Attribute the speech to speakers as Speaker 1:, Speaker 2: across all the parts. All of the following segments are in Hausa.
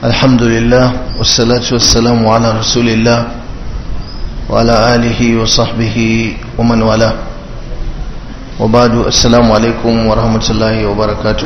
Speaker 1: الحمد لله والصلاة والسلام على رسول الله وعلى آله وصحبه ومن والاه وبعد السلام عليكم ورحمة الله وبركاته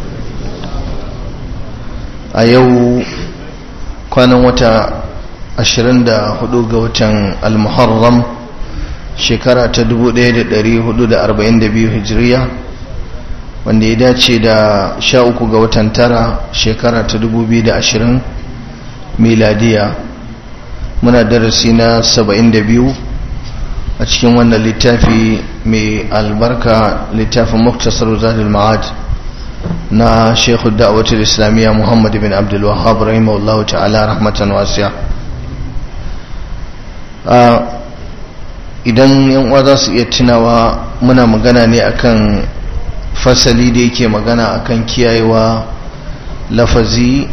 Speaker 1: أيو كان وتا ashirin da hudu ga watan al-muharram shekara ta dubu ɗaya da ɗari hudu da arba'in da biyu hijiriya wanda ya dace da sha uku ga watan tara shekara ta dubu biyu da ashirin miladiya muna darasi na saba'in da biyu a cikin wannan littafi mai albarka littafin muktasar zadul ma'ad na shekhu da'awatul islamiyya muhammad bin abdul wahab rahimahullahu ta'ala rahmatan wasiya idan yan uwa za su iya tunawa muna magana ne akan fasali da yake magana akan kiyayewa lafazi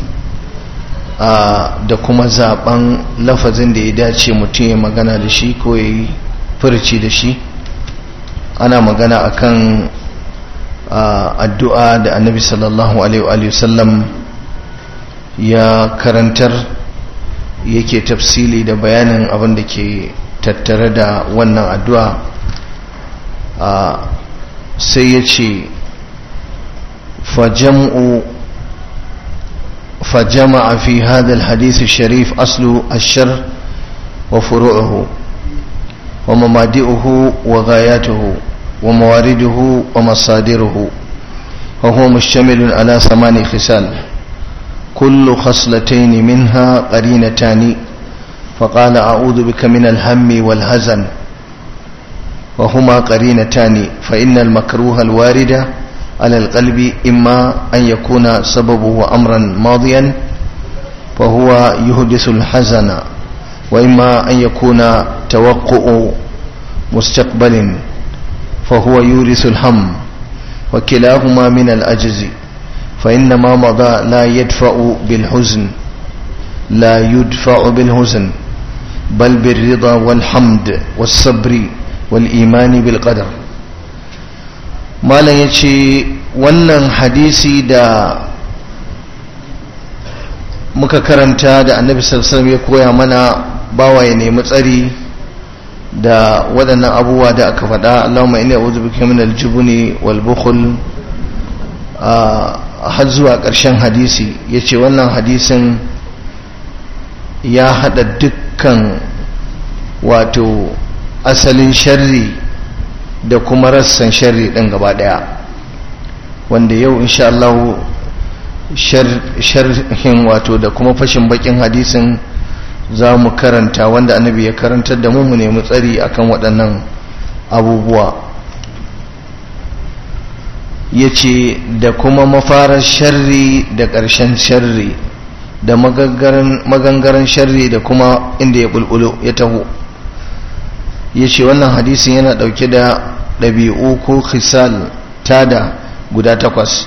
Speaker 1: da kuma zaben lafazin da ya dace mutum ya magana da shi ko ya yi furci da shi ana magana akan addu'a da annabi sallallahu alaihi wasallam ya karantar yake tafsili da bayanin abin da ke tattare da wannan addu'a sai ya ce فجمع في هذا الحديث الشريف أصل الشر وفروعه ومبادئه وغاياته وموارده ومصادره وهو مشتمل على ثمان خصال كل خصلتين منها قرينتان فقال أعوذ بك من الهم والهزن وهما قرينتان فإن المكروه الواردة على القلب إما أن يكون سببه أمرا ماضيا فهو يهدث الحزن وإما أن يكون توقع مستقبل فهو يورث الهم وكلاهما من الأجز فإنما مضى لا يدفع بالحزن لا يدفع بالحزن بل بالرضا والحمد والصبر والإيمان بالقدر malam ya ce wannan hadisi da muka karanta da annabi sallallahu ya koya mana bawa ya nemi tsari da waɗannan abubuwa da aka faɗa Allahumma inni a'udhu bika min al-jubni wal bukhl har zuwa ƙarshen hadisi yace wannan hadisin ya hada dukkan wato asalin sharri da kuma rassan sharri ɗin gaba ɗaya wanda yau insha Allah sharhin wato da kuma fashin bakin hadisin za mu karanta wanda annabi ya karantar da mu mu nemi tsari akan waɗannan abubuwa ya ce da kuma mafarar sharri da ƙarshen sharri da magangaren sharri da kuma inda ya bulbulo ya taho ya ce wannan hadisin yana ɗauke da ɗabi'u ko khisal tada guda takwas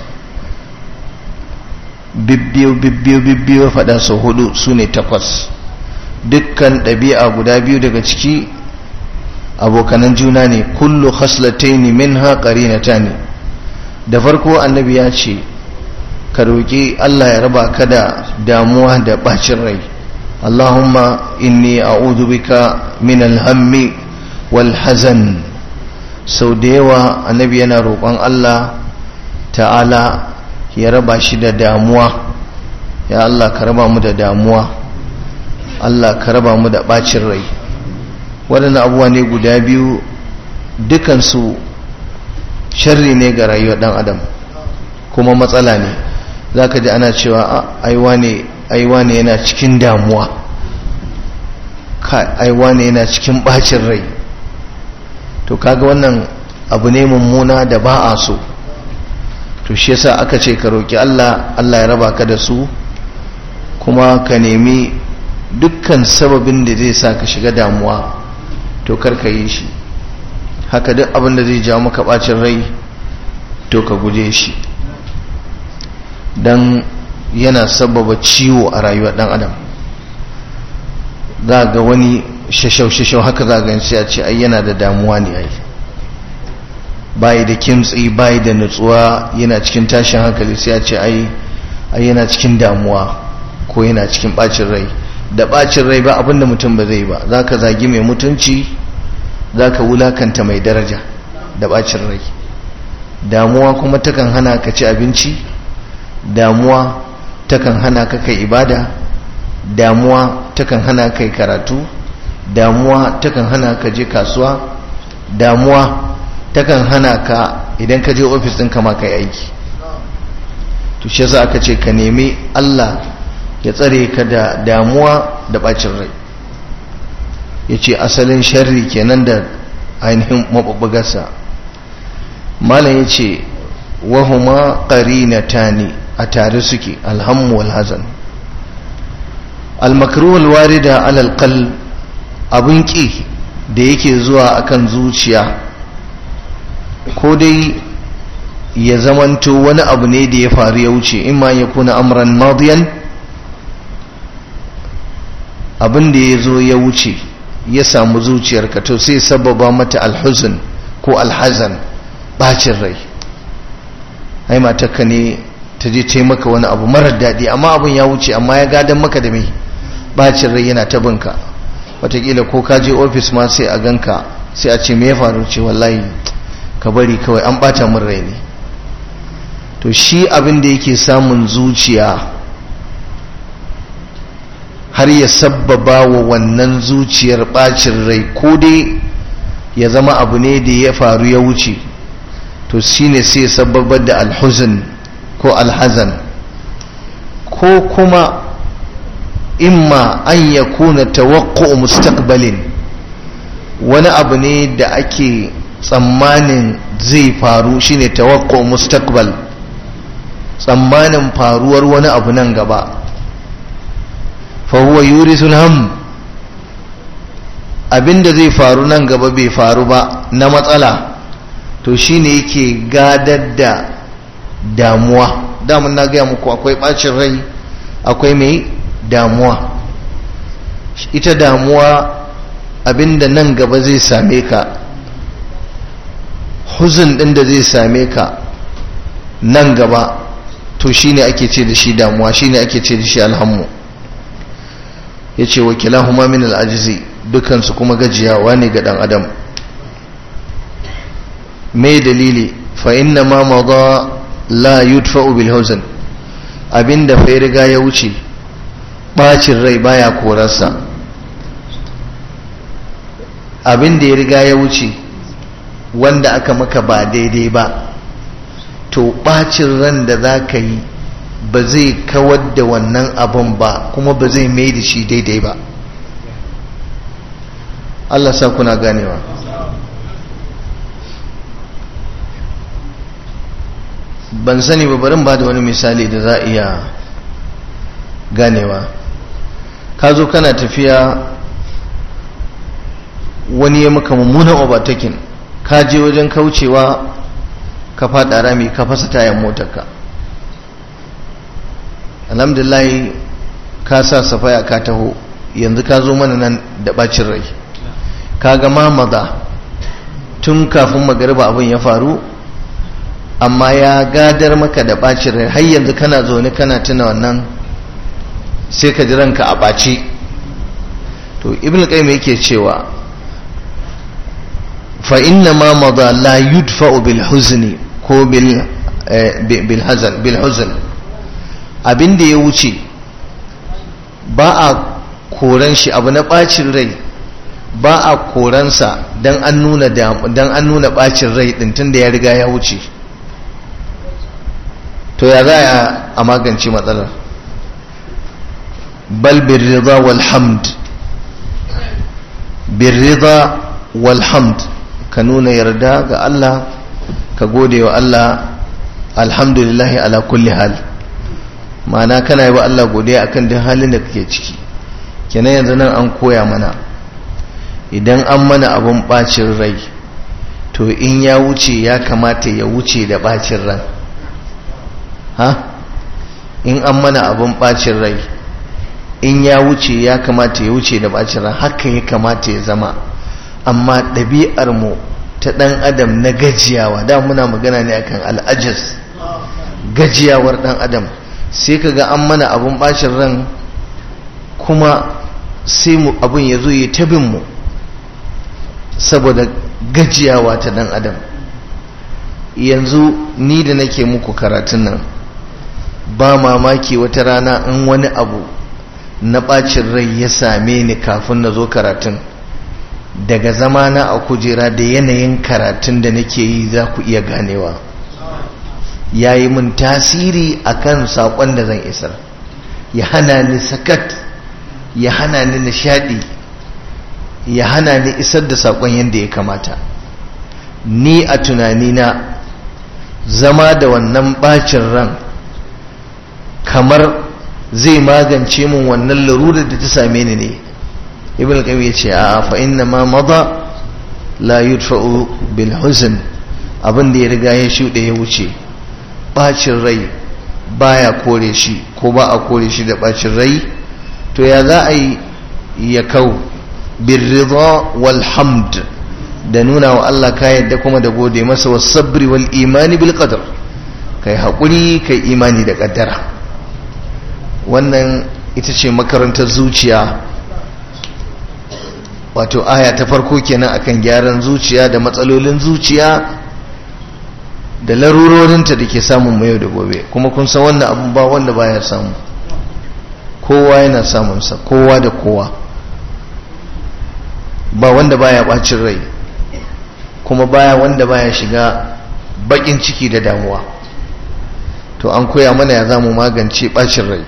Speaker 1: bibbiyo bibbiyo bibbiyo faɗa sau hudu su ne takwas dukkan ɗabi'a guda biyu daga ciki abokanan juna ne kullu khaslataini minha qarinatani da farko annabi ya ce ka roƙi Allah ya raba ka da damuwa da bacin rai Allahumma inni a'udhu bika min al-hammi wal hazan sau da yawa annabi yana roƙon Allah ta'ala ya raba shi da damuwa ya Allah ka raba mu da damuwa Allah ka raba mu da bacin rai waɗannan abubuwa ne guda biyu dukansu sharri ne ga rayuwar ɗan adam kuma matsala ne za ka ji ana cewa aiwa ne yana cikin damuwa aiwa ne yana cikin bacin rai to kaga wannan abu ne mummuna da ba a so to shi yasa aka ce ka roki Allah Allah ya raba ka da su kuma ka nemi dukkan sababin da zai sa ka shiga damuwa to kar ka yi shi haka duk abin da zai jawo maka bacin rai to ka guje shi dan yana sababa ciwo a rayuwar dan adam za ga wani shashau-shashau haka za ga sai a ce ai yana da damuwa ne ai bayi da kimtsi bayi da nutsuwa yana cikin tashin hankali sai a ce ai ai yana cikin damuwa ko yana cikin bacin rai da bacin rai ba abinda mutum ba zai ba za ka zagi mai mutunci za ka wulakanta mai daraja da bacin rai damuwa kuma takan hana ka ci abinci damuwa takan hana ka kai ibada damuwa takan hana kai karatu damuwa takan hana ka je kasuwa damuwa takan hana ka idan ka je ofis ɗinka ma kai aiki to shi yasa aka ce ka nemi Allah ya tsare ka da damuwa da bacin rai ya ce asalin sharri kenan da ainihin mabubbugarsa malam ya ce wahuma qarinatani a tare suke alhammu wal hazan al-makruh al-warida ala al abun ki da yake zuwa akan zuciya ko dai ya zamanto wani abu ne da ya faru ya wuce imma ya kuna amran madiyan abin da ya zo ya wuce ya samu zuciyarka to sai sababa mata alhuzun ko alhazan bacin rai ai matarka ne ta je ta maka wani abu marar daɗi amma abin ya wuce amma ya gadon maka da mai bacin rai yana ta binka watakila ko ka je ofis ma sai a ganka sai a ce me ya faru ce wallahi ka bari kawai an bata min rai ne to shi abin da yake samun zuciya har ya sabbaba wa wannan zuciyar bacin rai ko dai ya zama abu ne da ya faru ya wuce to shine sai sabbabar da alhuzun ko alhazan ko kuma imma an ya kuna tawakko mustaqbalin wani abu ne da ake tsammanin zai faru shine tawakko mustaqbal tsammanin faruwar wani abu nan gaba fahuwa yurisul ham abinda zai faru nan gaba bai faru ba na matsala to shine yake gadar da damuwa damun na gaya muku akwai bacin rai akwai mai damuwa ita damuwa abinda nan gaba zai same ka huzun din da zai same ka nan gaba to shine ake ce da shi damuwa shine ake ce da shi alhammu ya ce wakilahuma min al'ajizi dukansu kuma gajiyawa ne ga dan adam mai dalili fa inna ma maza la yudfa'u bil huzn abinda fa riga ya wuce bacin rai baya korarsa abinda ya riga ya wuce wanda aka maka ba daidai ba to bacin ran da za ka yi ba zai kawar da wannan abin ba kuma ba zai mai da shi daidai ba Allah sa kuna ganewa ban sani ba barin ba da wani misali da za a iya ganewa ka zo kana tafiya wani ya maka mummunan overtaking ka je wajen kaucewa ka fada rami ka fasa tayan motarka alhamdulillah ka sa safaya ka taho yanzu ka zo mana nan da bacin rai ka ga mamada tun kafin magariba abin ya faru amma ya gadar maka da bacin rai har yanzu kana zaune kana tuna wannan sai ka ji ranka a ɓace to ibn qayyim yake cewa fa inna ma mada la yudfa'u bil huzni ko bil bil hazan bil huzn abin da ya wuce ba a koran shi abu na bacin rai ba a koransa dan an nuna dan an nuna bacin rai din tunda ya riga ya wuce to ya za a magance matsalar bal birrida wal hamd birrida wal hamd ka nuna yarda ga Allah ka gode wa Allah alhamdulillahi ala kulli hal ma'ana kana yi wa Allah godiya akan duk halin da kake ciki kenan yanzu nan an koya mana idan an mana abun bacin rai to in ya wuce ya kamata ya wuce da bacin ran ha in an mana abun bacin rai in ya wuce ya kamata ya wuce da bacin ran haka ya kamata ya zama amma ɗabi'ar mu ta ɗan adam na gajiyawa da muna magana ne akan al'ajas gajiyawar ɗan adam sai ka ga an mana abun bacin ran kuma sai mu abin ya zo ya tabin mu saboda gajiyawa ta dan adam yanzu ni da nake muku karatun nan ba mamaki wata rana in wani abu na ɓacin rai ya same ni kafin na zo karatun daga zamana a kujera da yanayin karatun da nake yi za ku iya ganewa ya yi min tasiri a kan saƙon da zan isar ya hana ni sakat ya hana ni nishaɗi ya hana ni isar da saƙon yadda ya kamata ni a tunanina zama da wannan ɓacin ran kamar zai magance mun wannan larurar da ta same ni ne ibn al-qayyim yace a fa inna ma mada la yudfa'u bil huzn abin da ya riga ya shuɗe ya wuce bacin rai baya kore shi ko ba a kore shi da bacin rai to ya za a yi ya kau birrida wal hamd da nuna wa Allah ka yadda kuma da gode masa was sabri wal imani bil qadar kai hakuri kai imani da kaddara wannan ita ce makarantar zuciya wato aya ta farko kenan akan gyaran zuciya da matsalolin zuciya da larurorinta da ke samun mu yau da gobe kuma kun san wannan abun ba wanda baya samu kowa yana samunsa kowa da kowa ba wanda baya bacin rai kuma baya wanda baya shiga bakin ciki da damuwa to an koya mana ya zamu magance bacin rai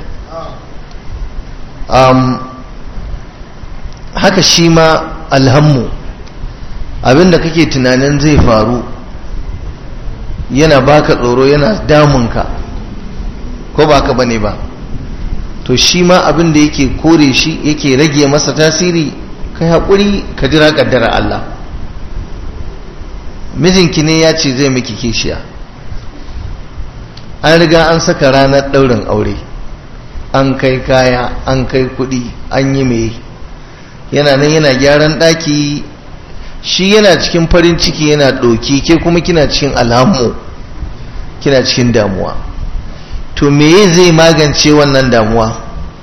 Speaker 1: um, haka shi ma alhammu abinda kake tunanin zai faru yana baka tsoro yana damunka ko ba ka bane ba to shi ma abinda yake kore shi yake rage masa tasiri kai haƙuri ka jira ƙaddara Allah mijinki ne ya ce zai miki kishiya an riga an saka ranar ɗaurin aure an kai kaya an kai kuɗi an yi mai yana nan yana gyaran ɗaki shi yana cikin farin ciki yana ɗoki ke kuma kina cikin alhammu kina cikin damuwa to meye zai magance wannan damuwa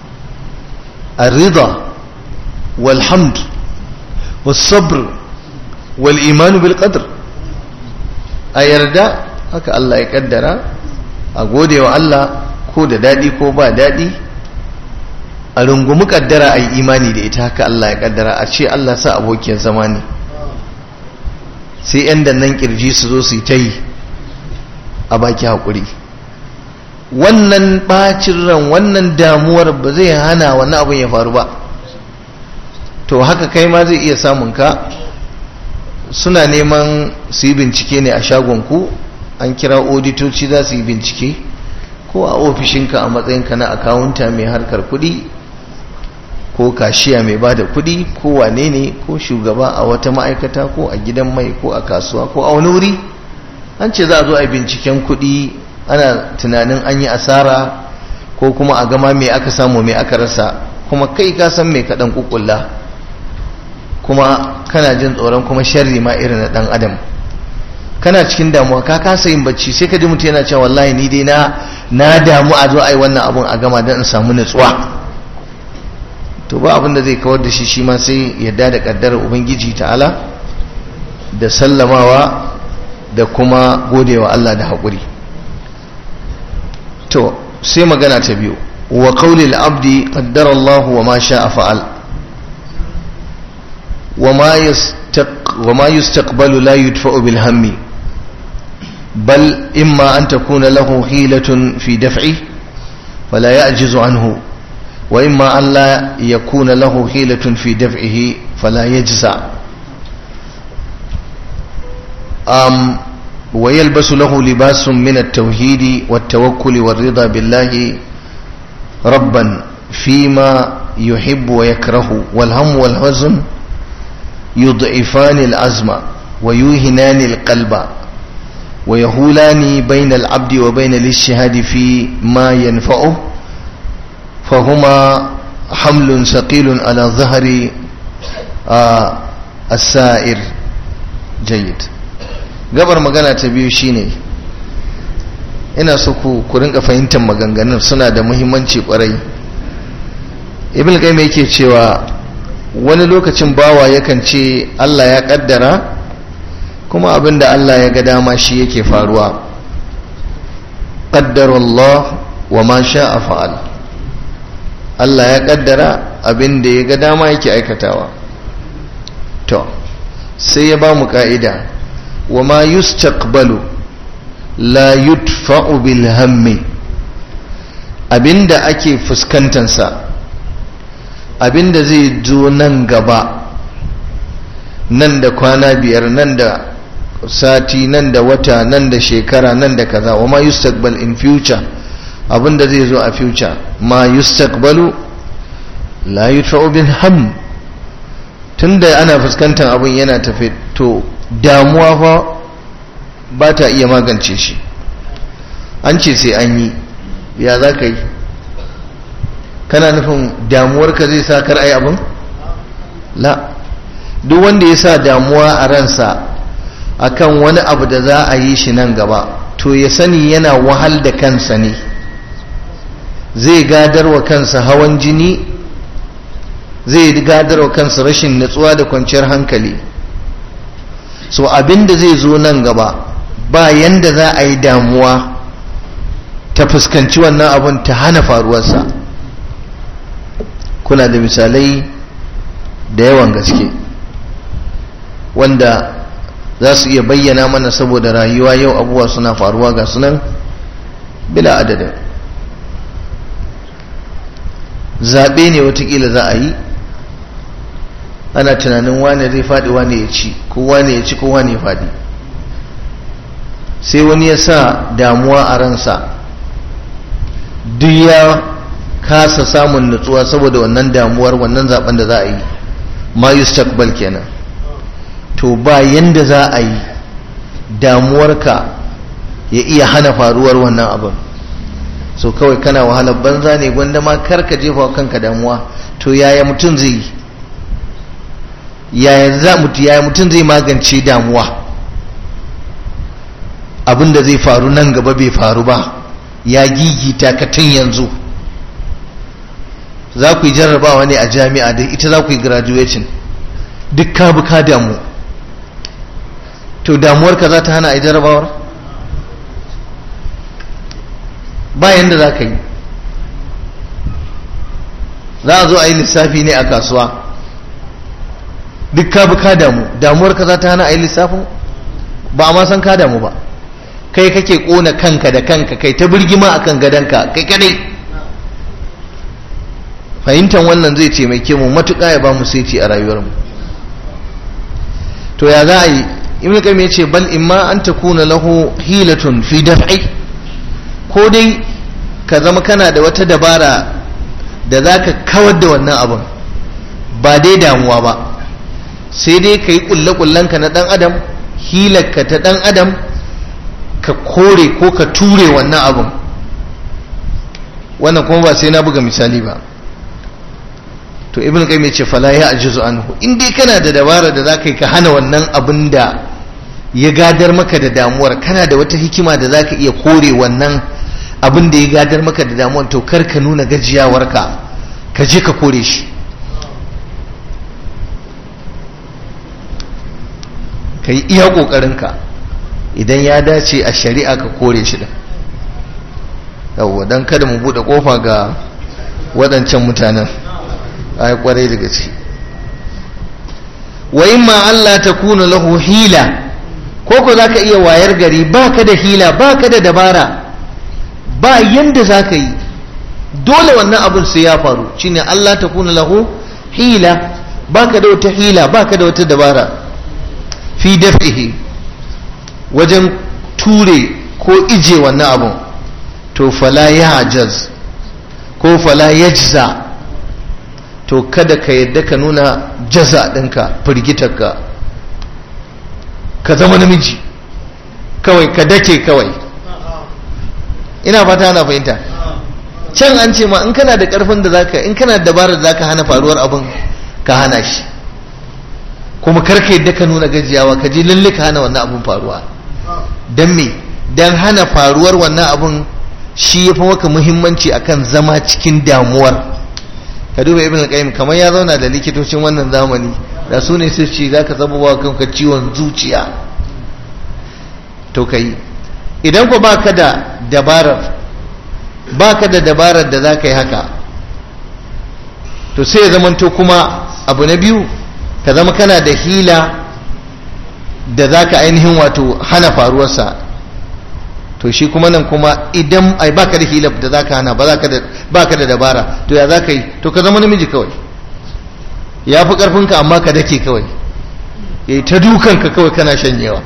Speaker 1: arrida walhamd wasabr wal imanu bil qadr a yarda haka Allah ya kaddara a gode wa Allah ko da daɗi ko ba daɗi a rungumi kaddara a yi imani da ita haka Allah ya kaddara a ce Allah sa abokiyar zama ne sai 'yan dannan kirji su zo su yi ta yi a baki haƙuri wannan ɓacin ran wannan damuwar ba zai hana wani abin ya faru ba to haka kai ma zai iya samun ka suna neman su yi bincike ne a shagonku an kira oditoci za su yi bincike ko a ofishinka a matsayinka na akawunta mai harkar kuɗi ko kashiya mai ba da kuɗi ko wane ne ko shugaba a wata ma'aikata ko a gidan mai ko a kasuwa ko a wani wuri an ce za a zo a binciken kuɗi ana tunanin an yi asara ko kuma a gama mai aka samu mai aka rasa kuma kai ka san mai kaɗan kukulla kuma kana jin tsoron kuma sharri ma irin na ɗan adam kana cikin damuwa ka kasa yin bacci sai ka ji mutum yana cewa wallahi ni dai na na damu a zo a yi wannan abun a gama don in samu nutsuwa to ba abin da zai kawar da shi shi ma sai yadda da kaddarar ubangiji ta'ala da sallamawa da kuma godewa Allah da haƙuri to sai magana ta biyu wa qawlil abdi qaddara Allah wa ma sha'a fa'al wa ma yastaq wa ma yustaqbalu la yudfa'u bil hammi bal imma an takuna lahu hilatun fi daf'i fala ya'jizu anhu وإما أن لا يكون له حيلة في دفعه فلا يجزع أم ويلبس له لباس من التوحيد والتوكل والرضا بالله ربا فيما يحب ويكره والهم والحزن يضعفان العزم ويوهنان القلب ويهولان بين العبد وبين الاجتهاد في ما ينفعه فهما حمل ثقيل على ظهر آه السائر جيد gabar magana ta biyu shine ina so ku ku rinka fahimtar maganganun suna da muhimmanci kwarai ibn qayyim yake cewa wani lokacin bawa yakan ce Allah ya kaddara kuma abinda Allah ya ga dama shi yake faruwa qaddara Allah wa ma sha'a fa'al Allah ya kaddara abinda ya ga dama yake aikatawa to sai ya ba mu ka'ida wa ma yustaqbalu la yudfa'u bil hammi abinda ake fuskantansa abinda zai zo nan gaba nan da kwana biyar nan da sati nan da wata nan da shekara nan da kaza wa ma yustaqbal in future abinda zai zo a future ma yustaqbalu la yudfa'u bil ham tunda ana fuskantar abin yana tafi to damuwa fa ba ta iya magance shi an ce sai an yi ya za ka yi kana nufin damuwarka zai sa kar ai abin la duk wanda ya sa damuwa a ransa akan wani abu da za a yi shi nan gaba to ya sani yana wahal da kansa ne zai gadarwa kansa hawan jini zai gadarwa kansa rashin natsuwa da kwanciyar hankali so abinda zai zo nan gaba ba yanda za a yi damuwa ta fuskanci wannan abun ta hana faruwarsa kuna da misalai da yawan gaske wanda za su iya bayyana mana saboda rayuwa yau abubuwa suna faruwa ga sunan bila adadin zaɓe ne watakila za a yi ana tunanin wane zai faɗi wane ya ci ko wane ya ci ko wane ya faɗi sai wani ya sa damuwa a ransa duk ya kasa samun nutsuwa saboda wannan damuwar wannan zaben da za a yi ma yustaqbal kenan to ba yanda za a yi damuwarka ya iya hana faruwar wannan abin so kawai kana wahalar banza ne gwanda ma karka jefa kanka damuwa to yaya mutum zai yi yaya mutum zai magance damuwa abin da zai faru nan gaba bai faru ba ya gigita ka tun yanzu za ku yi jarrabawa ne a jami'a da ita za ku yi graduation duk ka bi ka damu to damuwarka za ta hana a yi jarrabawar bayan da za ka yi za a zo a yi lissafi ne a kasuwa duk ka bi ka damu damuwarka za ta hana a yi lissafin ba a ma san ka damu ba kai kake kona kanka da kanka kai ta birgima akan gadonka kai kadai fahimtar wannan zai taimake mu matuƙa ya ba mu saiti a rayuwarmu to ya za a yi ibn qayyim yace bal imma an takuna lahu hilatun fi daf'i ko dai ka zama kana da wata dabara da zaka kawar da wannan abun ba dai damuwa ba sai dai ka yi kulle-kullenka na dan adam hilarka ta dan adam ka kore ko ka ture wannan abun wannan kuma ba sai na buga misali ba to ibn qayyim yace fala ya ajizu anhu in dai kana da dabara da zaka yi ka hana wannan abin da ya gadar maka da damuwar kana da wata hikima da zaka iya kore wannan abin da ya gadar maka da damuwar to kar ka nuna gajiyawarka ka je ka kore shi ka yi iya ƙoƙarinka idan ya dace a shari'a ka kore shi din yawwa don kada mu buɗe ƙofa ga waɗancan mutanen ai kwarai da gaske wa imma Allah ta kuna lahu hila ko ko zaka iya wayar gari baka da hila baka da dabara ba yanda zaka yi dole wannan abin sai ya faru shine Allah ta kuna lahu hila baka da wata hila baka da wata dabara fi daf'ihi wajen ture ko ije wannan abun to fala ya'jaz ko fala yajza to kada ka yadda ka nuna jaza ɗinka firgitarka ka zama namiji kawai ka dake kawai ina fata ana fahimta can an ce ma in kana da ƙarfin da zaka in kana da dabarar da zaka hana faruwar abin ka hana shi kuma karka yadda ka nuna gajiyawa ka je lalle ka hana wannan abin faruwa don me don hana faruwar wannan abin shi ya fi maka muhimmanci akan zama cikin damuwar ka duba ibn al-qayyim kamar ya zauna da likitocin wannan zamani da su ne su ce zaka zama wa kanka ciwon zuciya to kai idan ko baka da dabarar baka da dabarar da zaka yi haka to sai ya zamanto kuma abu na biyu ka zama kana da hila da zaka ainihin wato hana faruwarsa to shi kuma nan kuma idan ai baka da hila da zaka hana ba zaka da baka da dabara to ya zaka yi to ka zama namiji kawai ya fi karfinka amma ka dake kawai yayi ta dukanka kawai kana shanyewa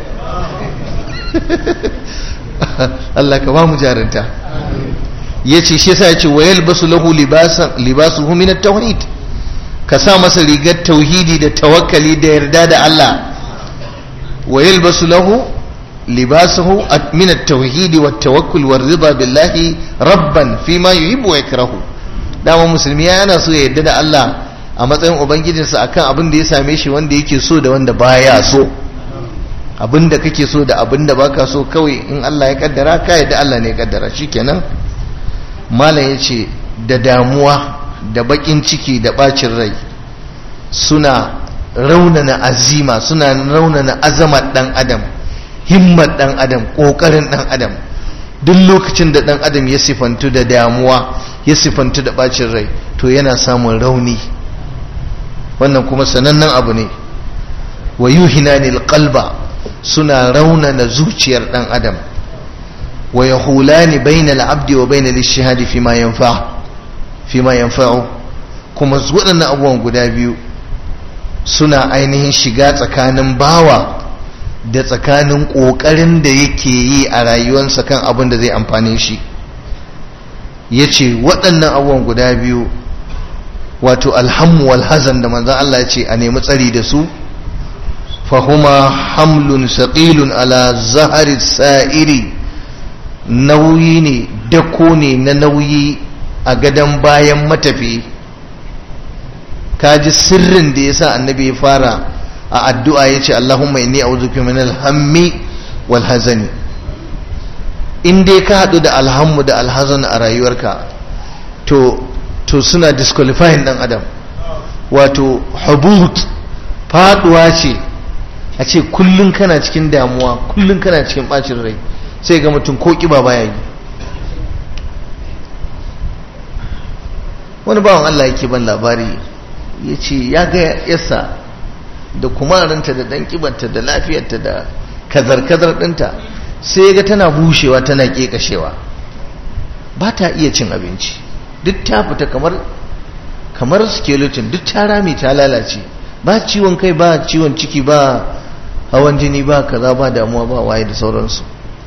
Speaker 1: Allah ka ba mu jarinta yace shi yasa yace wayal basu lahu libasan libasuhu min at-tauhid ka sa masa rigar tauhidi da tawakkali da yarda da Allah wayal basu lahu libasuhu min at-tauhid wa at-tawakkul wa ridha billahi rabban fima yuhibbu wa yakrahu dama musulmi yana so ya yarda da Allah a matsayin ubangijinsa akan abin da ya same shi wanda yake so da wanda baya so abin da kake so da abin da baka so kawai in Allah ya kaddara ka yadda Allah ne ya kaddara shikenan malam yace da damuwa da bakin ciki da bacin rai suna raunana azima suna raunana azamar dan adam himmar dan adam kokarin dan adam duk lokacin da dan adam ya sifantu da damuwa ya sifantu da bacin rai to yana samun rauni wannan kuma sanannen abu ne wa yuhinanil qalba suna raunana zuciyar dan adam wa yahulani bainal abdi wa bainal ishihadi fima yanfa fima yanfa'u kuma waɗannan abubuwan guda biyu suna ainihin shiga tsakanin bawa da tsakanin ƙoƙarin da yake yi a rayuwarsa kan abin da zai amfane shi ya ce waɗannan abubuwan guda biyu wato alhammu wal hazan da manzan Allah ya ce a nemi tsari da su fahuma hamlun saƙilun ala zahari sa'iri nauyi ne dako ne na nauyi a gadon bayan matafi kaji sirrin da ya sa annabi ya fara a addu'a ya ce Allahumma inni a'udhuka min alhammi wal hazani in dai ka haɗu da alhammu da alhazan a rayuwarka to to suna disqualifying dan adam wato hubut faduwa ce a ce kullum kana cikin damuwa kullum kana cikin bacin rai sai ga mutum ko kiba baya yi wani bawan Allah yake ban labari ya ce ya ga yasa da kumarinta da dan kibarta da lafiyarta da kazar-kazar ɗinta sai ga tana bushewa tana ƙeƙashewa ba ta iya cin abinci duk ta fita kamar kamar skeleton duk ta rame ta lalace ba ciwon kai ba ciwon ciki ba hawan jini ba kaza ba damuwa ba waye da sauransu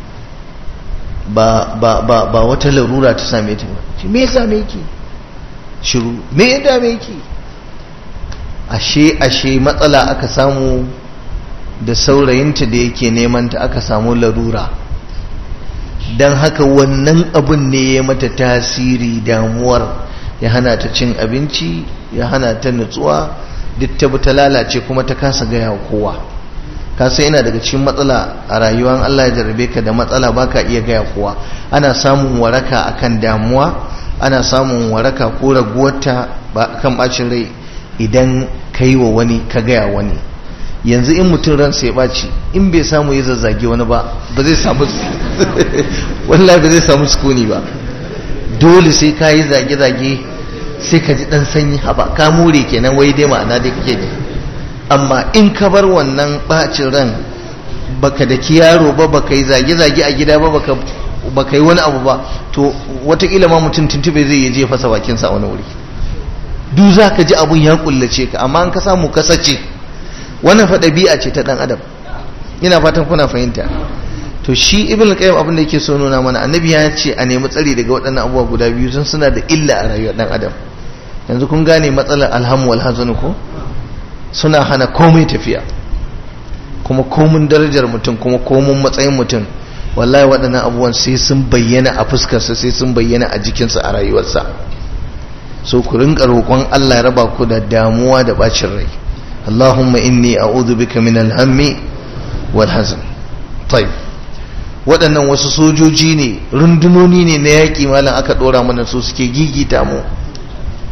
Speaker 1: ba ba ba ba wata larura ta same ta ba me ya same ki shiru me ya dame ki ashe ashe matsala aka samu da saurayinta da yake neman ta aka samu larura don haka wannan abun ne ya mata tasiri damuwar ya hana ta cin abinci ya hana ta nutsuwa duk ta ta lalace kuma ta kasa gaya wa kowa kasa yana daga cikin matsala a rayuwar Allah ya jarabe ka da matsala baka iya gaya kowa ana samun waraka akan damuwa ana samun waraka ko raguwarta kan bacin rai idan ka yi wa wani ka gaya wani yanzu in mutum ransa ya ɓaci in bai samu ya zazzage wani ba ba zai samu wallahi ba zai samu sukuni ba dole sai ka yi zage-zage sai ka ji ɗan sanyi haba ka more kenan wai dai ma'ana dai kake ne amma in ka bar wannan ɓacin ran baka da yaro ba baka yi zage-zage a gida ba baka baka yi wani abu ba to watakila ma mutum tuntube zai je fasa bakinsa wani wuri duk za ka ji abun ya kullace ka amma an ka samu kasace wannan fa ɗabi'a ce ta ɗan adam ina fatan kuna fahimta to shi ibn qayyim abin da yake so nuna mana annabi ya ce a nemi tsari daga waɗannan abubuwa guda biyu sun suna da illa a rayuwar ɗan adam yanzu kun gane matsalar alhamu wal hazan ko suna hana komai tafiya kuma komun darajar mutum kuma komun matsayin mutum wallahi waɗannan abubuwan sai sun bayyana a fuskarsa sai sun bayyana a jikinsa a rayuwarsa so ku rinka roƙon Allah ya raba ku da damuwa da bacin rai Allahumma inni a'udhu bika min al-hammi wal hazan tayyib waɗannan wasu sojoji ne rundunoni ne na yaƙi malam aka ɗora mana su suke gigita mu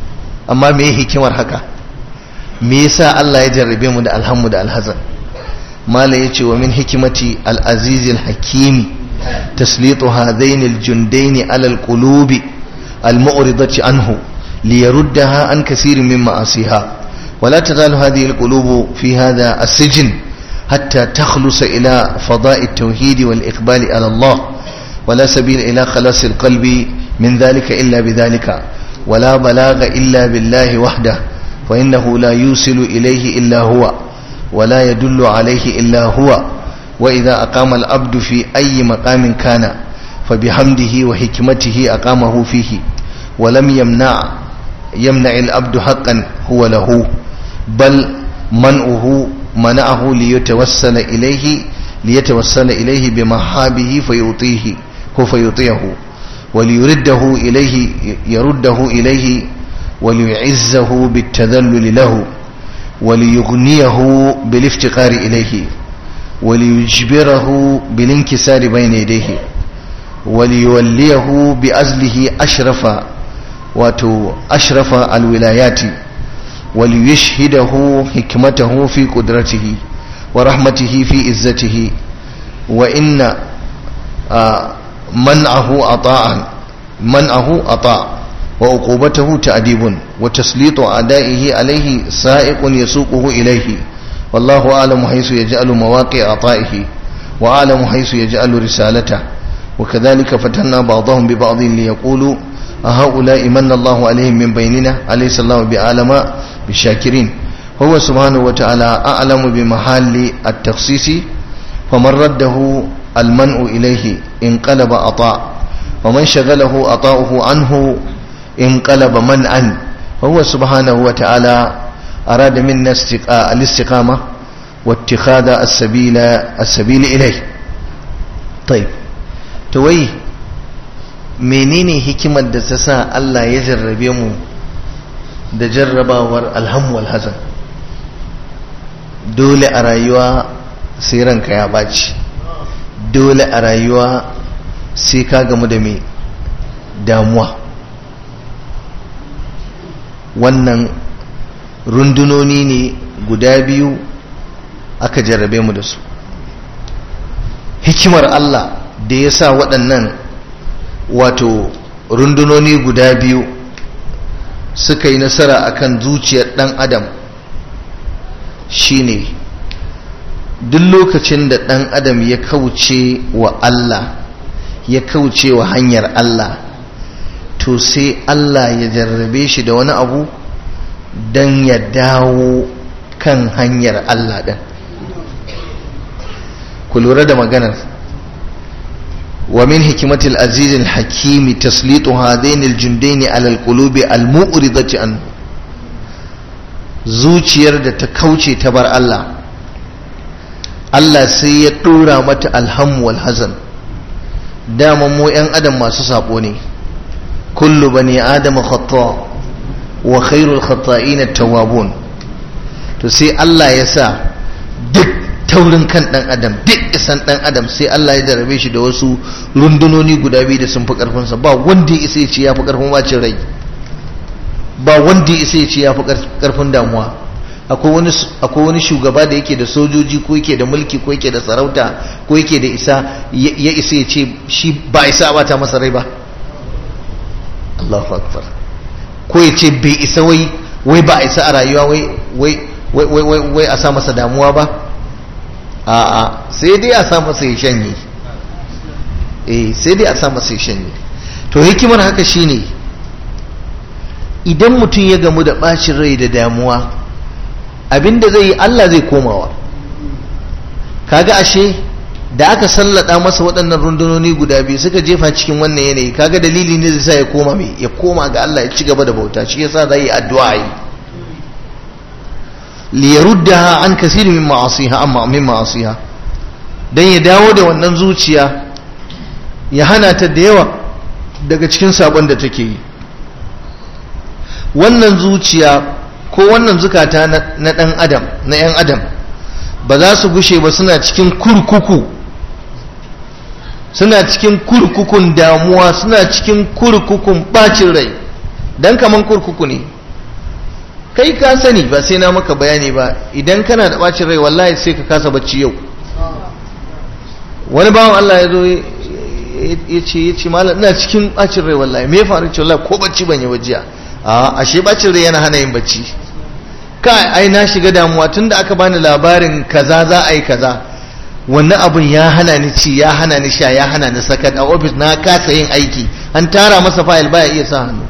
Speaker 1: amma me hikimar haka me yasa Allah ya jarrabe mu da alhammu da alhazan mala yace wa min hikimati al-aziz al-hakimi taslitu hadain al-jundain ala al-qulubi al-mu'ridati anhu liyaruddaha an kaseer min ma'asiha ولا تزال هذه القلوب في هذا السجن حتى تخلص إلى فضاء التوحيد والإقبال على الله ولا سبيل إلى خلاص القلب من ذلك إلا بذلك ولا بلاغ إلا بالله وحده فإنه لا يوصل إليه إلا هو ولا يدل عليه إلا هو وإذا أقام العبد في أي مقام كان فبحمده وحكمته أقامه فيه ولم يمنع يمنع العبد حقا هو له بل منعه منعه ليتوسل إليه ليتوسل إليه بمحابه فيعطيه هو فيعطيه وليرده إليه يرده إليه وليعزه بالتذلل له وليغنيه بالافتقار إليه وليجبره بالانكسار بين يديه وليوليه بأزله أشرف واتو أشرف الولايات وليشهده حكمته في قدرته ورحمته في عزته وإن آه منعه أطاعا منعه أطاع وعقوبته تأديب وتسليط أعدائه عليه سائق يسوقه إليه والله أعلم حيث يجعل مواقع عطائه وأعلم حيث يجعل رسالته وكذلك فتنا بعضهم ببعض ليقولوا أهؤلاء من الله عليهم من بيننا أليس الله بعالم بالشاكرين هو سبحانه وتعالى أعلم بمحال التخصيص فمن رده المنع إليه انقلب أطاع ومن شغله أطاؤه عنه انقلب منعا فهو سبحانه وتعالى أراد منا الاستقامة واتخاذ السبيل السبيل إليه طيب توي menene hikimar da ta sa Allah ya jarrabe mu da jarrabawar alhamu alhazan dole a rayuwa sai ranka ya baci dole a rayuwa sai ka gamu da mai damuwa wannan rundunoni ne guda biyu aka jarrabe mu da su hikimar Allah da ya sa waɗannan wato rundunoni guda biyu suka yi nasara akan zuciyar ɗan adam shine duk lokacin da ɗan adam ya kauce wa Allah ya kauce wa hanyar Allah to sai Allah ya jarrabe shi da wani abu don ya dawo kan hanyar Allah ɗin ku lura da maganar ومن حكمة العزيز الحكيم تسليط هذين الجندين على القلوب المؤردة عنه zuciyar da ta kauce ta bar Allah Allah sai ya ɗora mata alhamu wal hazan dama mu 'yan adam masu sabo ne kullu bani adama khata wa khairul khata'in at-tawwabun to sai Allah ya sa duk taurin kan dan adam duk isan dan adam sai Allah ya jarabe shi da wasu rundunoni guda biyu da sun fi karfinsa ba wanda ya isa ya ce ya fi karfin bacin rai ba wanda ya isa ya ce ya fi karfin damuwa akwai wani shugaba da yake da sojoji ko yake da mulki ko yake da sarauta ko yake da isa ya isa ya ce shi ba isa ba ta masa rai ba Allahu akbar ko ya ce bai isa wai wai ba isa a rayuwa wai wai wai a sa masa damuwa ba a'a sai dai a sa masa ya shanye eh sai dai a sa masa ya shanye to hikimar haka shine idan mutum ya gamu da bacin rai da damuwa abinda zai yi Allah zai komawa kaga ashe da aka sallada masa waɗannan rundunoni guda biyu suka jefa cikin wannan yanayi kaga dalili ne zai sa ya koma mai ya koma ga Allah ya ci gaba da bauta shi yasa zai yi addu'a yi liyaruddaha an kasiri min ma'asiha amma min ma'asiha dan ya dawo da wannan zuciya ya hana ta da yawa daga cikin sabon da take yi wannan zuciya ko wannan zukata na dan adam na yan adam ba za su gushe ba suna cikin kurkuku suna cikin kurkukun damuwa suna cikin kurkukun bacin rai dan kaman kurkuku ne kai ka sani ba sai na maka bayani ba idan kana da bacin rai wallahi sai ka kasa bacci yau wani bawan Allah ya zo ya ce ya ce malam ina cikin bacin rai wallahi me ya faru ce wallahi ko bacci ban yi wajiya a ashe bacin rai yana hana yin bacci kai ai na shiga damuwa tunda aka bani labarin kaza za a yi kaza wannan abun ya hana ni ci ya hana ni sha ya hana ni sakat a ofis na kasa yin aiki an tara masa fayil baya iya sa hannu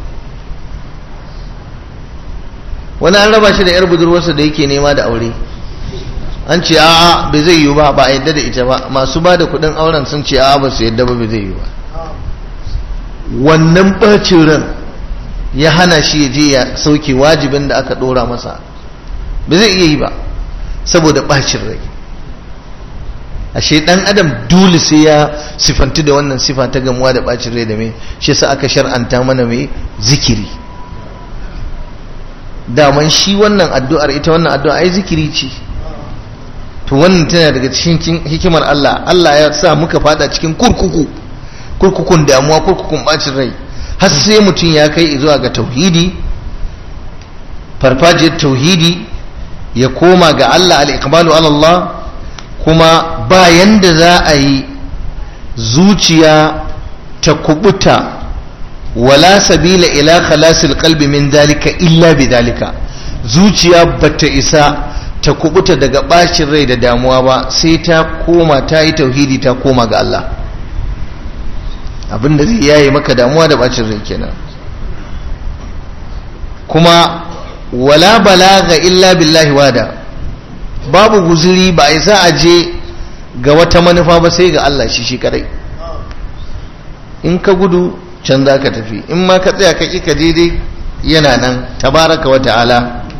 Speaker 1: wani an raba shi da yar budurwarsa da yake nema da aure an ce a'a bai zai yiwu ba ba a yadda da ita ba masu ba da kudin auren sun ce a'a ba su yadda ba bai zai yiwu ba wannan bacin ran ya hana shi ya je ya sauke wajibin da aka dora masa ba zai iya yi ba saboda bacin rai ashe dan adam dole sai ya sifanti da wannan sifa ta gamuwa da bacin rai da me shi yasa aka shar'anta mana mai zikiri daman shi wannan addu'ar ita wannan addu'a ai zikiri ce to wannan tana daga cikin hikimar Allah Allah ya sa muka fada cikin kurkuku kurkukun damuwa kurkukun bacin rai har sai mutum ya kai zuwa ga tauhidi farfajiyar tauhidi ya koma ga Allah al-iqbalu ala Allah kuma bayan da za a yi zuciya ta kubuta wala sabila ila khalasil qalbi min dalika illa bi dalika zuciya bata isa ta kubuta daga bacin rai da damuwa ba sai ta koma ta yi tauhidi ta koma ga Allah abinda zai yaye maka damuwa da bacin rai kenan kuma wala balaga illa billahi wada babu guzuri ba isa a je ga wata manufa ba sai ga Allah shi shi kadai in ka gudu can za ka tafi in ma ka tsaya ka ka daidai yana nan tabaraka wa ta'ala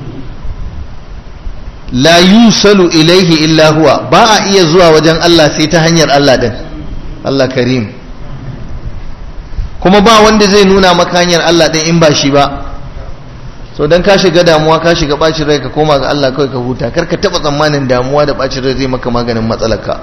Speaker 1: la yusalu ilaihi illa huwa ba a iya zuwa wajen Allah sai ta hanyar Allah din Allah karim kuma ba wanda zai nuna maka hanyar Allah din in ba shi ba so dan ka shiga damuwa ka shiga bacin rai ka koma ga Allah kawai ka huta kar ka taba tsammanin damuwa da bacin rai zai maka maganin matsalarka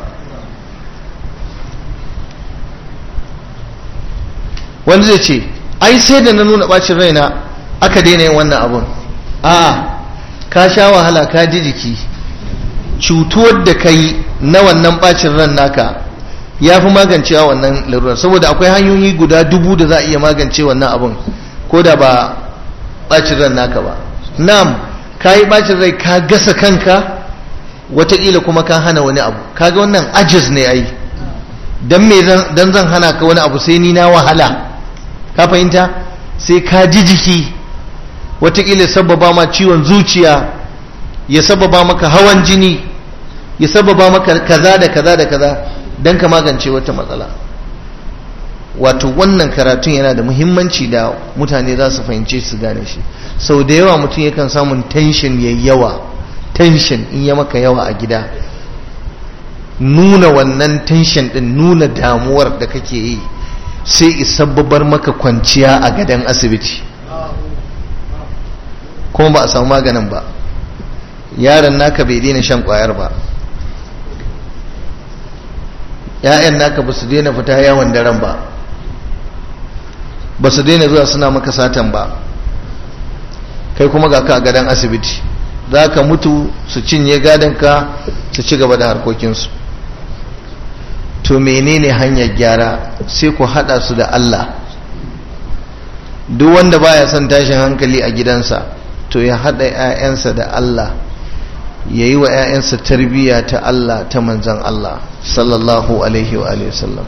Speaker 1: wanda zai ce ai sai da na nuna bacin raina aka daina yin wannan abun a ka sha wahala ka ji jiki cutuwar da ka yi na wannan bacin ran naka ya fi magancewa wannan larurar saboda akwai hanyoyi guda dubu da za a iya magance wannan abun ko da ba bacin ran naka ba nam ka yi bacin rai ka gasa kanka wataƙila kuma ka hana wani abu kaga wannan ajiz ne ai dan me dan zan hana ka wani abu sai ni na wahala ka fahimta sai ka ji jiki watakila sababa ma ciwon zuciya ya sababa maka hawan jini ya sababa maka kaza da kaza da kaza don ka magance wata matsala wato wannan karatun yana da muhimmanci da mutane za su fahimce su gane shi sau da yawa mutum yakan samun tension ya yawa tension in ya maka yawa a gida nuna wannan tension din nuna damuwar da kake yi sai isabbabar maka kwanciya a gadon asibiti kuma ba a samu maganin ba yaron naka bai daina shan kwayar ba ‘ya'yan naka ba su daina fita yawon daren ba ba su daina zuwa suna maka satan ba kai kuma ga ka a gadon asibiti za ka mutu su cinye gadonka su ci gaba da harkokinsu to menene hanyar gyara sai ku hada su da Allah duk wanda baya son tashin hankali a gidansa to ya hada ƴaƴansa da Allah ya yi wa ƴaƴansa tarbiyya ta Allah ta manzan Allah sallallahu alaihi wa alihi wasallam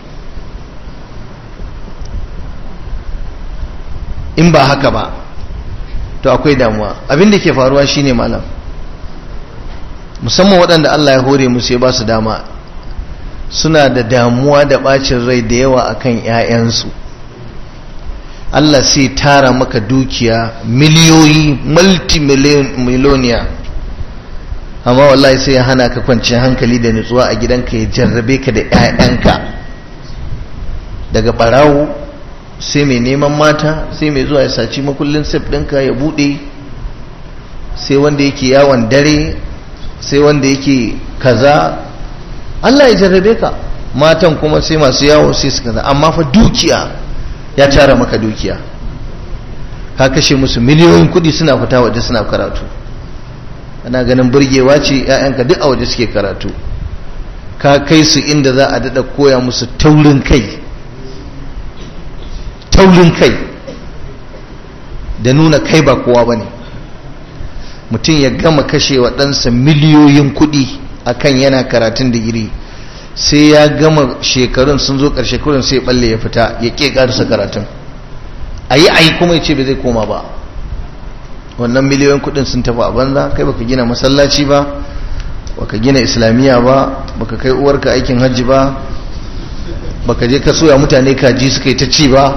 Speaker 1: in ba haka ba to akwai damuwa abin da ke faruwa shine malam musamman waɗanda Allah ya hore musu ya ba su dama suna da damuwa da bacin rai da yawa akan 'ya'yansu Allah sai tara maka dukiya miliyoyi multimiloniya amma wallahi sai ya hana ka kwanciyar hankali da nutsuwa a gidanka ya jarrabe ka da 'ya'yanka daga barawo sai mai neman mata sai mai zuwa ya saci makullin sif ɗinka ya buɗe sai wanda yake yawon dare sai wanda yake kaza Allah ya jarrabe ka matan kuma sai masu yawo sai su kaza amma fa dukiya ya tara maka dukiya ka kashe musu miliyoyin kudi suna fita waje suna karatu ana ganin burgewa ce 'ya'yanka duk a waje suke karatu ka kai su inda za a daɗa koya musu taurin kai taurin kai da nuna kai ba kowa ba ne mutum ya gama kashe wa ɗansa miliyoyin kuɗi akan yana karatun digiri sai ya gama shekarun sun zo ƙarshe kurin sai balle ya fita ya ƙe ƙarisa karatun a yi a yi kuma ya ce bai zai koma ba wannan miliyoyin kuɗin sun tafi a banza kai baka gina masallaci ba baka gina islamiyya ba baka kai uwarka aikin hajji ba baka je ka soya mutane kaji suka yi ta ci ba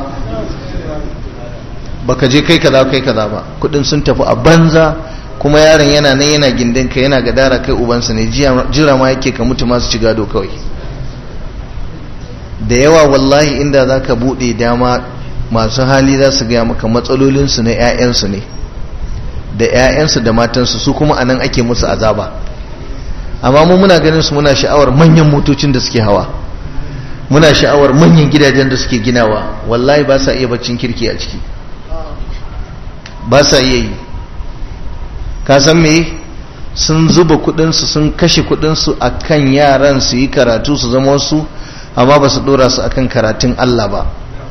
Speaker 1: baka je kai kaza kai kaza ba kudin sun tafi a banza kuma yaron yana nan yana gindin ka yana gadara kai ubansa ne jira ma yake ka mutu masu ci gado kawai da yawa wallahi inda za ka buɗe dama masu hali za su gaya maka matsalolinsu na 'ya'yansu ne da 'ya'yansu da matansu su kuma anan ake musu azaba amma mu muna ganin su muna sha'awar manyan motocin da suke hawa muna sha'awar manyan gidajen da suke ginawa wallahi ba sa iya baccin kirki a ciki ba sa iya yi ka san me sun zuba kudinsu sun kashe kudinsu a kan yaran su yi karatu su zama wasu amma ba su dora su akan karatun Allah ba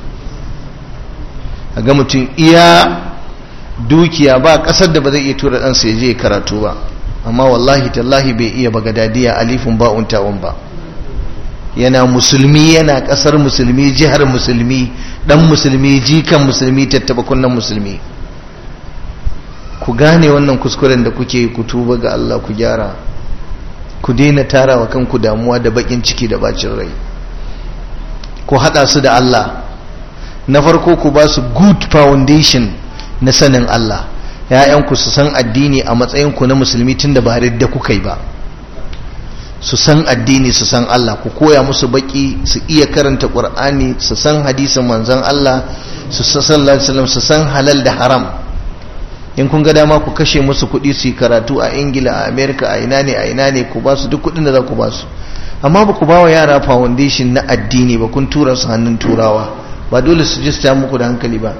Speaker 1: a ga mutum iya dukiya ba kasar da ba zai iya tura ɗansa ya je karatu ba amma wallahi tallahi bai iya bagadadiya alifin ba'un tawon ba yana musulmi yana kasar musulmi jihar musulmi dan musulmi jikan musulmi tattaba kunnan musulmi ku gane wannan kuskuren da kuke ku tuba ga Allah ku gyara ku daina tarawa kanku damuwa da bakin ciki da bacin rai ku hada su da Allah na farko ku ba su good foundation na sanin Allah ‘ya'yanku su san addini a matsayinku na musulmi tun da ba da kuka yi ba su san addini su san Allah ku koya musu baki su iya karanta ƙur'ani su san hadisin manzon Allah su san su san halal da haram in kun ga dama ku kashe musu kuɗi su yi karatu a ingila a america a ina ne a ina ne ku ba su duk kuɗin da za ku ba su amma ba ku ba wa yara foundation na addini ba kun tura su hannun turawa ba dole su ji su muku da hankali ba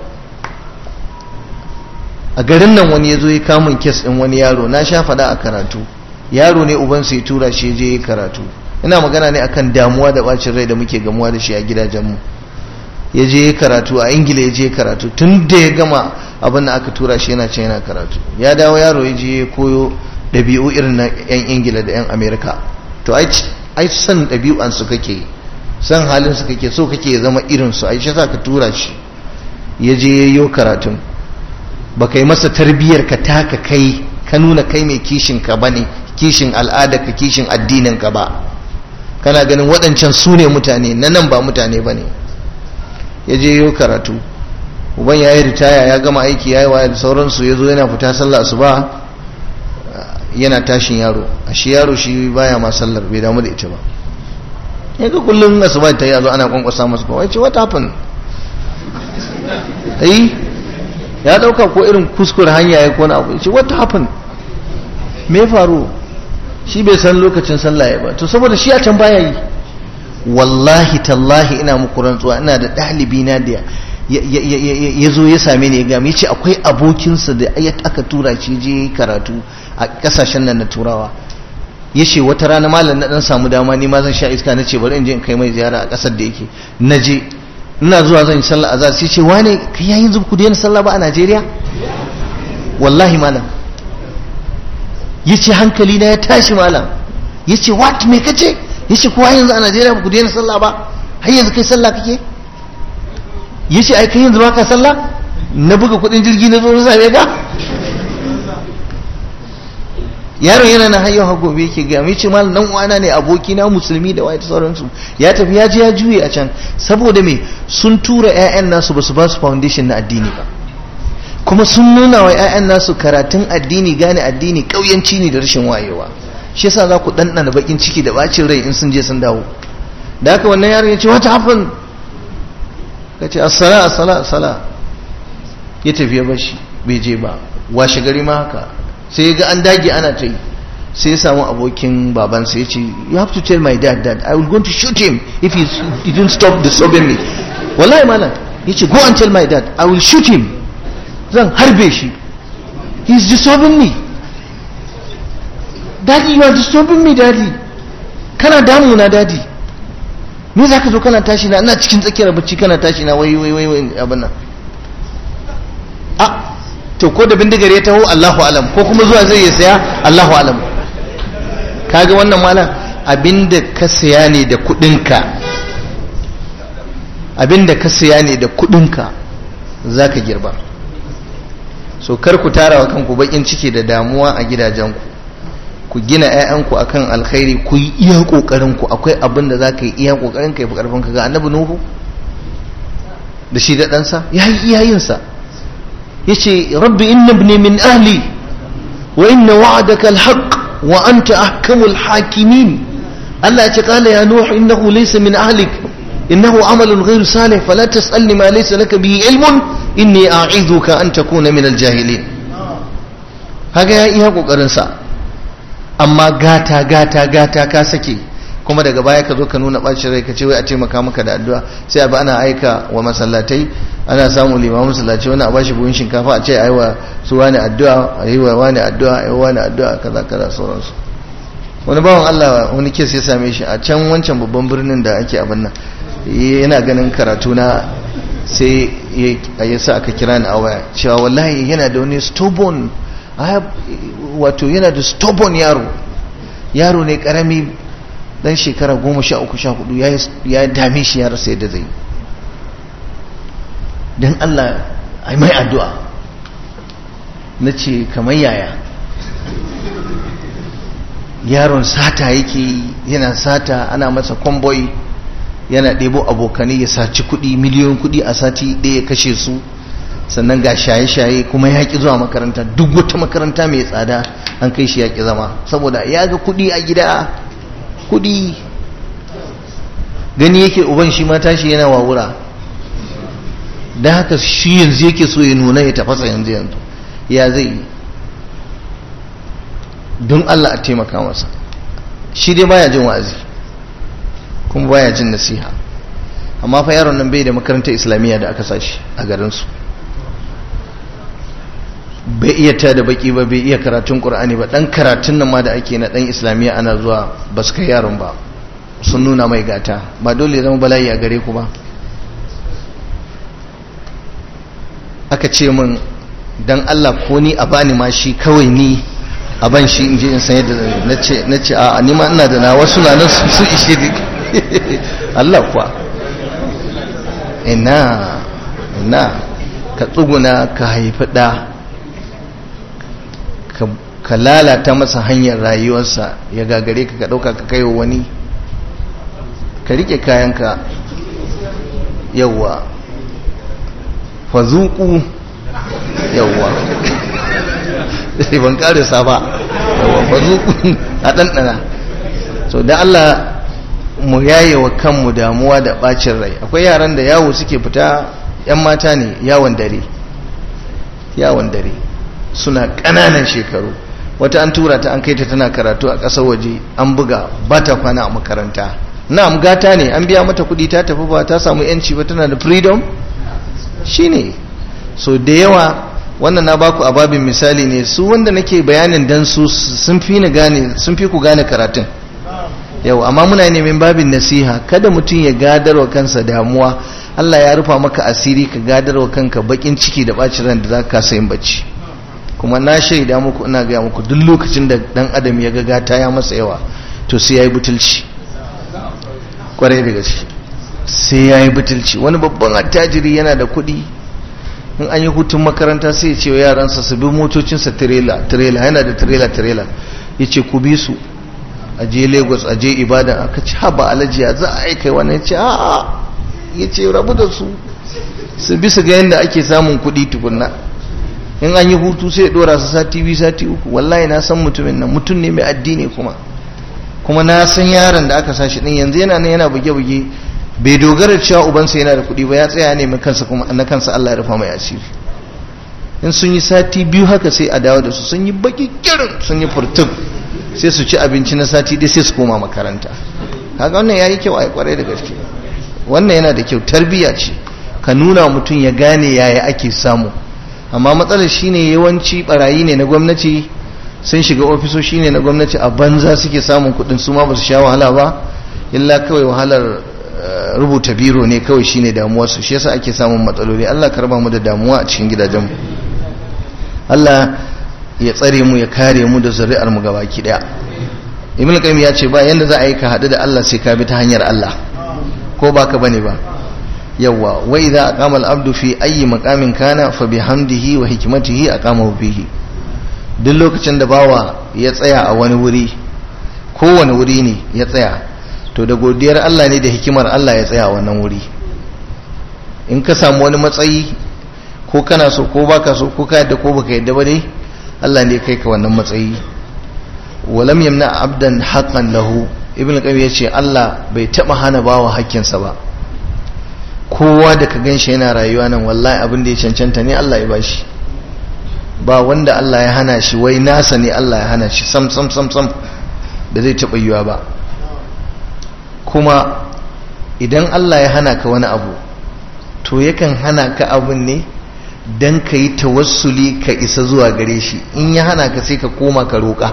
Speaker 1: a garin nan wani ya zo ya kamun kes ɗin wani yaro na sha faɗa a karatu yaro ne ubansa ya tura shi je ya karatu ina magana ne akan damuwa da bacin rai da muke gamuwa da shi a gidajenmu ya je ya karatu a ingila ya je karatu tun da ya gama abin da aka tura shi yana can yana karatu ya dawo yaro ya je ya koyo ɗabi'u irin na 'yan ingila da 'yan amerika to ai san ɗabi'an su kake san halin su kake so kake zama irin su ai shi sa ka tura shi ya je ya yi karatun ba kai masa tarbiyyar ka taka kai ka nuna kai mai kishin ka bane kishin al'ada ka kishin addinin ka ba kana ganin waɗancan su ne mutane na nan ba mutane ba ne ya je yi karatu uban ya yi ritaya ya gama aiki ya yi waya da sauransu ya zo yana fita sallah su ba yana tashin yaro a shi yaro shi baya ma sallar bai damu da ita ba ya ga kullum asuba ta yi a zo ana kwankwasa masu kawai ce what happened ai ya dauka ko irin kuskure hanya ya kona abu ce what happened me faru shi bai san lokacin sallah ya ba to saboda shi a can baya yi wallahi tallahi ina muku rantsuwa ina da ɗalibi na da ya zo ya same ni ya gami ce akwai abokinsa da aka tura shi je karatu a kasashen nan na turawa ya ce wata rana malam na dan samu dama ni ma zan sha iska na ce bari in je in kai mai ziyara a kasar da yake na je ina zuwa zan yi sallah azhar sai ce wane kai yayin zuba ku daina sallah ba a Najeriya wallahi malam yace hankali na ya tashi malam yace what me kace yace kowa yanzu a Najeriya ba ku daina sallah ba har yanzu kai sallah kake yace ai kai yanzu ba ka sallah na buga kudin jirgi na zo na same ka yaron yana na hayyau har gobe yake ga mai ce malam dan uwana ne aboki na musulmi da wai ta sauransu ya tafi ya je ya juye a can saboda me sun tura ƴaƴan nasu basu ba su foundation na addini ba kuma sun nuna wa ƴaƴan nasu karatun addini gane addini kauyanci ne da rashin wayewa shi yasa za ku ɗanɗana bakin ciki da bacin rai in sun je sun dawo da haka wannan yaron ya ce what happened ka ce assala assala assala ya tafi ya bashi bai je ba washe gari ma haka sai ga an dage ana ta yi sai ya samu abokin babansa ya ce you have to tell my dad that I will going to shoot him if he, he didn't stop disturbing me wallahi malam ya ce go and tell my dad I will shoot him zan harbe shi he is disturbing me daddy you are disturbing me daddy kana damuna daddy me za ka zo kana tashi na ina cikin tsakiyar bacci kana tashi na wai wai wai wai abin nan a to ko da bindigar ya taho Allahu alam ko kuma zuwa zai ya saya Allahu alam kaga wannan malam abinda ka saya ne da kudinka abinda ka saya ne da kudinka zaka girba so kar ku tara wa kanku bakin ciki da damuwa a gidajenku ku gina 'ya'yanku akan alkhairi ku yi iya kokarin ku akwai abin da zaka yi iya kokarin ka yi karfin ka ga annabi nuhu da shi da ɗansa ya yi iyayensa ya ce rabbi inna ibni min ahli wa inna wa'adaka alhaq wa anta ahkamul hakimin Allah ya ce qala ya nuhu innahu laysa min ahlik innahu amalun ghayru salih fala tas'alni ma laysa laka bihi ilmun inni a'idhuka an takuna min aljahilin kaga ya iya kokarin sa amma gata gata gata ka sake kuma daga baya ka zo ka nuna bacin rai ka ce wai a taimaka maka da addu'a sai a ba ana aika wa masallatai ana samun limamin masallaci wani a bashi buhun shinkafa a ce a yi wa su wani addu'a a yi wa wani addu'a a yi wa wani addu'a kaza kaza sauransu wani bawan Allah wani kes ya same shi a can wancan babban birnin da ake abin nan yana ganin karatu na sai ya sa aka kira ni a waya cewa wallahi yana da wani stubborn wato yana da stubborn yaro yaro ne karami dan shekara goma sha uku sha hudu ya dame shi ya rasa yadda zai don Allah ai mai addu'a na ce kamar yaya yaron sata yake yana sata ana masa kwamboi yana ɗebo abokanai ya saci kuɗi miliyoyin kuɗi a sati ɗaya kashe su sannan ga shaye-shaye kuma ya ƙi zuwa makaranta duk wata makaranta mai tsada an kai shi ya ƙi zama saboda ya ga kuɗi a gida kuɗi gani yake uban shi ma tashi yana wawura don haka shi yanzu yake so ya nuna ya tafasa yanzu yanzu ya zai yi don Allah a taimaka masa shi dai baya jin wa'azi kuma baya jin nasiha amma fa yaron nan bai da makarantar islamiyya da aka sashi a garinsu bai iya ta da baki ba bai iya karatun qur'ani ba dan karatun nan ma da ake na dan islamiyya ana zuwa ba su kai yaron ba sun nuna mai gata ba dole zama bala'i a gare ku ba aka ce min dan Allah ko ni a bani ma shi kawai ni a ban shi in je in san yadda na ce a ni ma ina da na wasu na nan su ishe ni Allah kuwa ina ina ka tsuguna ka haifi ɗa ka lalata masa hanyar rayuwarsa ya gagare ka ka ɗauka ka kai wani ka rike kayanka yawwa fazuku yawwa sai ban karisa ba yawwa fazuku a ɗanɗana so da Allah mu yaye wa kanmu damuwa da ɓacin rai akwai yaran da yawo suke fita 'yan mata ne yawon dare yawon dare suna ƙananan shekaru wata an tura ta an kai ta tana karatu a ƙasar waje an buga ba ta kwana a makaranta na'am gata ne an biya mata kuɗi ta tafi ba ta samu yanci ba tana da freedom shine so da yawa wannan na baku a babin misali ne su wanda nake bayanin dan su sun fi ni gane sun fi ku gane karatun yau amma muna neman babin nasiha kada mutum ya gadarwa kansa damuwa Allah ya rufa maka asiri ka gadarwa kanka bakin ciki da bacin ran da za ka kasa yin bacci kuma na shaida muku ina gaya muku duk lokacin da dan adam ya ga gata ya masa yawa to sai yayi butulci kwarai da gaske sai yayi butulci wani babban attajiri yana da kuɗi in an yi hutun makaranta sai ya ce wa yaransa su bi motocinsa tirela tirela yana da tirela tirela ya ce ku bi su a je lagos a je ibadan aka ci haba alajiya za a aika wani ya ce a'a ya ce rabu da su su bi su ga yadda ake samun kuɗi tukunna in an yi hutu sai ya dora su sati biyu sati uku wallahi na san mutumin nan mutum ne mai addini kuma kuma na san yaron da aka sa shi din yanzu yana nan yana buge-buge bai dogara cewa ubansa yana da kuɗi ba ya tsaya ne mai kansa kuma na kansa Allah ya rufa mai asiri in sun yi sati biyu haka sai a dawo da su sun yi baki kirin sun yi furtun sai su ci abinci na sati dai sai su koma makaranta kaga wannan yayi kyau ai kwarai da gaske wannan yana da kyau tarbiyya ce ka nuna mutum ya gane yaya ake samu amma matsalar shine yawanci barayi ne na gwamnati sun shiga ofisoshi ne na gwamnati a banza suke samun kudin su ma ba su sha wahala ba illa kawai wahalar rubuta biro ne kawai shine damuwar su shi yasa ake samun matsaloli Allah karba mu da damuwa a cikin gidajenmu Allah ya tsare mu ya kare mu da zuri'ar mu gabaki daya Ibn Qayyim ya ce ba yanda za a yi ka hadu da Allah sai ka bi ta hanyar Allah ko baka bane ba yawa wa idza aqama al-abdu fi ayyi maqamin kana fa bihamdihi wa hikmatihi aqamahu fihi duk lokacin da bawa ya tsaya a wani wuri kowane wuri ne ya tsaya to da godiyar Allah ne da hikimar Allah ya tsaya a wannan wuri in ka samu wani matsayi ko kana so ko baka so ko ka yadda ko baka yadda ba dai Allah ne kai ka wannan matsayi walam yamna abdan haqqan lahu ibn qayyim yace Allah bai taba hana bawa hakkinsa ba kowa da ka ganshi yana rayuwa nan wallahi abin da ya cancanta ne Allah ya bashi ba wanda Allah ya hana shi wai nasa ne Allah ya hana shi sam sam sam sam da zai taɓa yiwa ba kuma idan Allah ya hana ka wani abu to yakan hana ka abin ne don ka yi tawassuli ka isa zuwa gare shi in ya hana ka sai ka koma ka roƙa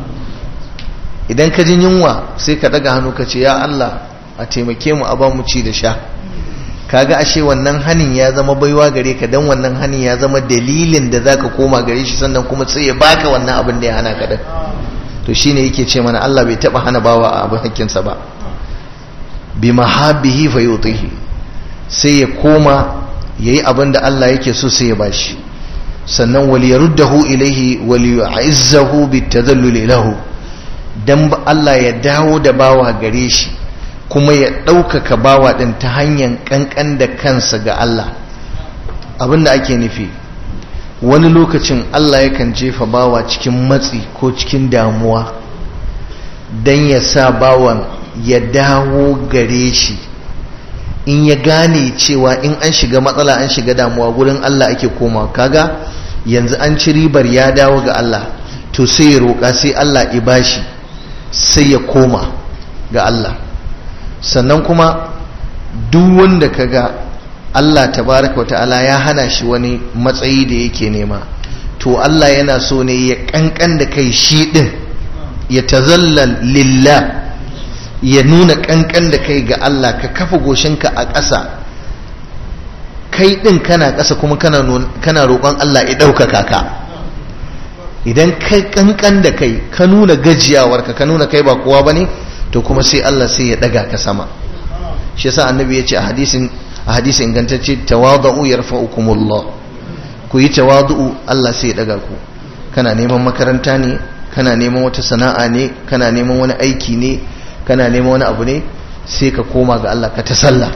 Speaker 1: idan ka jin yunwa sai ka daga hannu ka ce ya Allah a taimake mu a ba mu ci da sha kaga ashe wannan hanin ya zama baiwa gare ka dan wannan hanin ya zama dalilin da zaka koma gare shi sannan kuma sai ya baka wannan abin da ya hana ka din to shine yake ce mana Allah bai taba hana bawa a abin hakkinsa ba bi mahabbihi fa yutihi sai ya koma yayi abin da Allah yake so sai ya bashi sannan wal yaruddahu ilaihi wal yu'izzahu bitadallul lahu dan Allah ya dawo da bawa gare shi kuma ya ɗaukaka bawa ɗin ta hanyar ƙanƙan da kansa ga Allah abinda ake nufi wani lokacin Allah yakan jefa bawa cikin matsi ko cikin damuwa don ya sa bawan ya dawo gare shi in ya gane cewa in an shiga matsala an shiga damuwa gurin Allah ake koma kaga yanzu an ci ribar ya dawo ga Allah to sai ya roƙa sai Allah ya bashi sai ya koma ga Allah sannan kuma duk wanda kaga Allah tabaraka wa ta'ala ya hana shi wani matsayi da yake nema to Allah yana so ne ya kankan da kai shi din ya tazallal lillah ya nuna kankan da kai ga Allah ka kafa goshinka a ƙasa kai din kana ƙasa kuma kana kana roƙon Allah ya ɗaukaka ka idan kai kankan da kai ka nuna gajiyawarka ka nuna kai ba kowa bane to kuma sai Allah sai ya daga ka sama shi yasa annabi ya ce a hadisin a hadisin ingantacce tawadu yarfa'ukumullah ku yi tawadu Allah sai ya daga ku kana neman makaranta ne kana neman wata sana'a ne kana neman wani aiki ne kana neman wani abu ne sai ka koma ga Allah ka ta sallah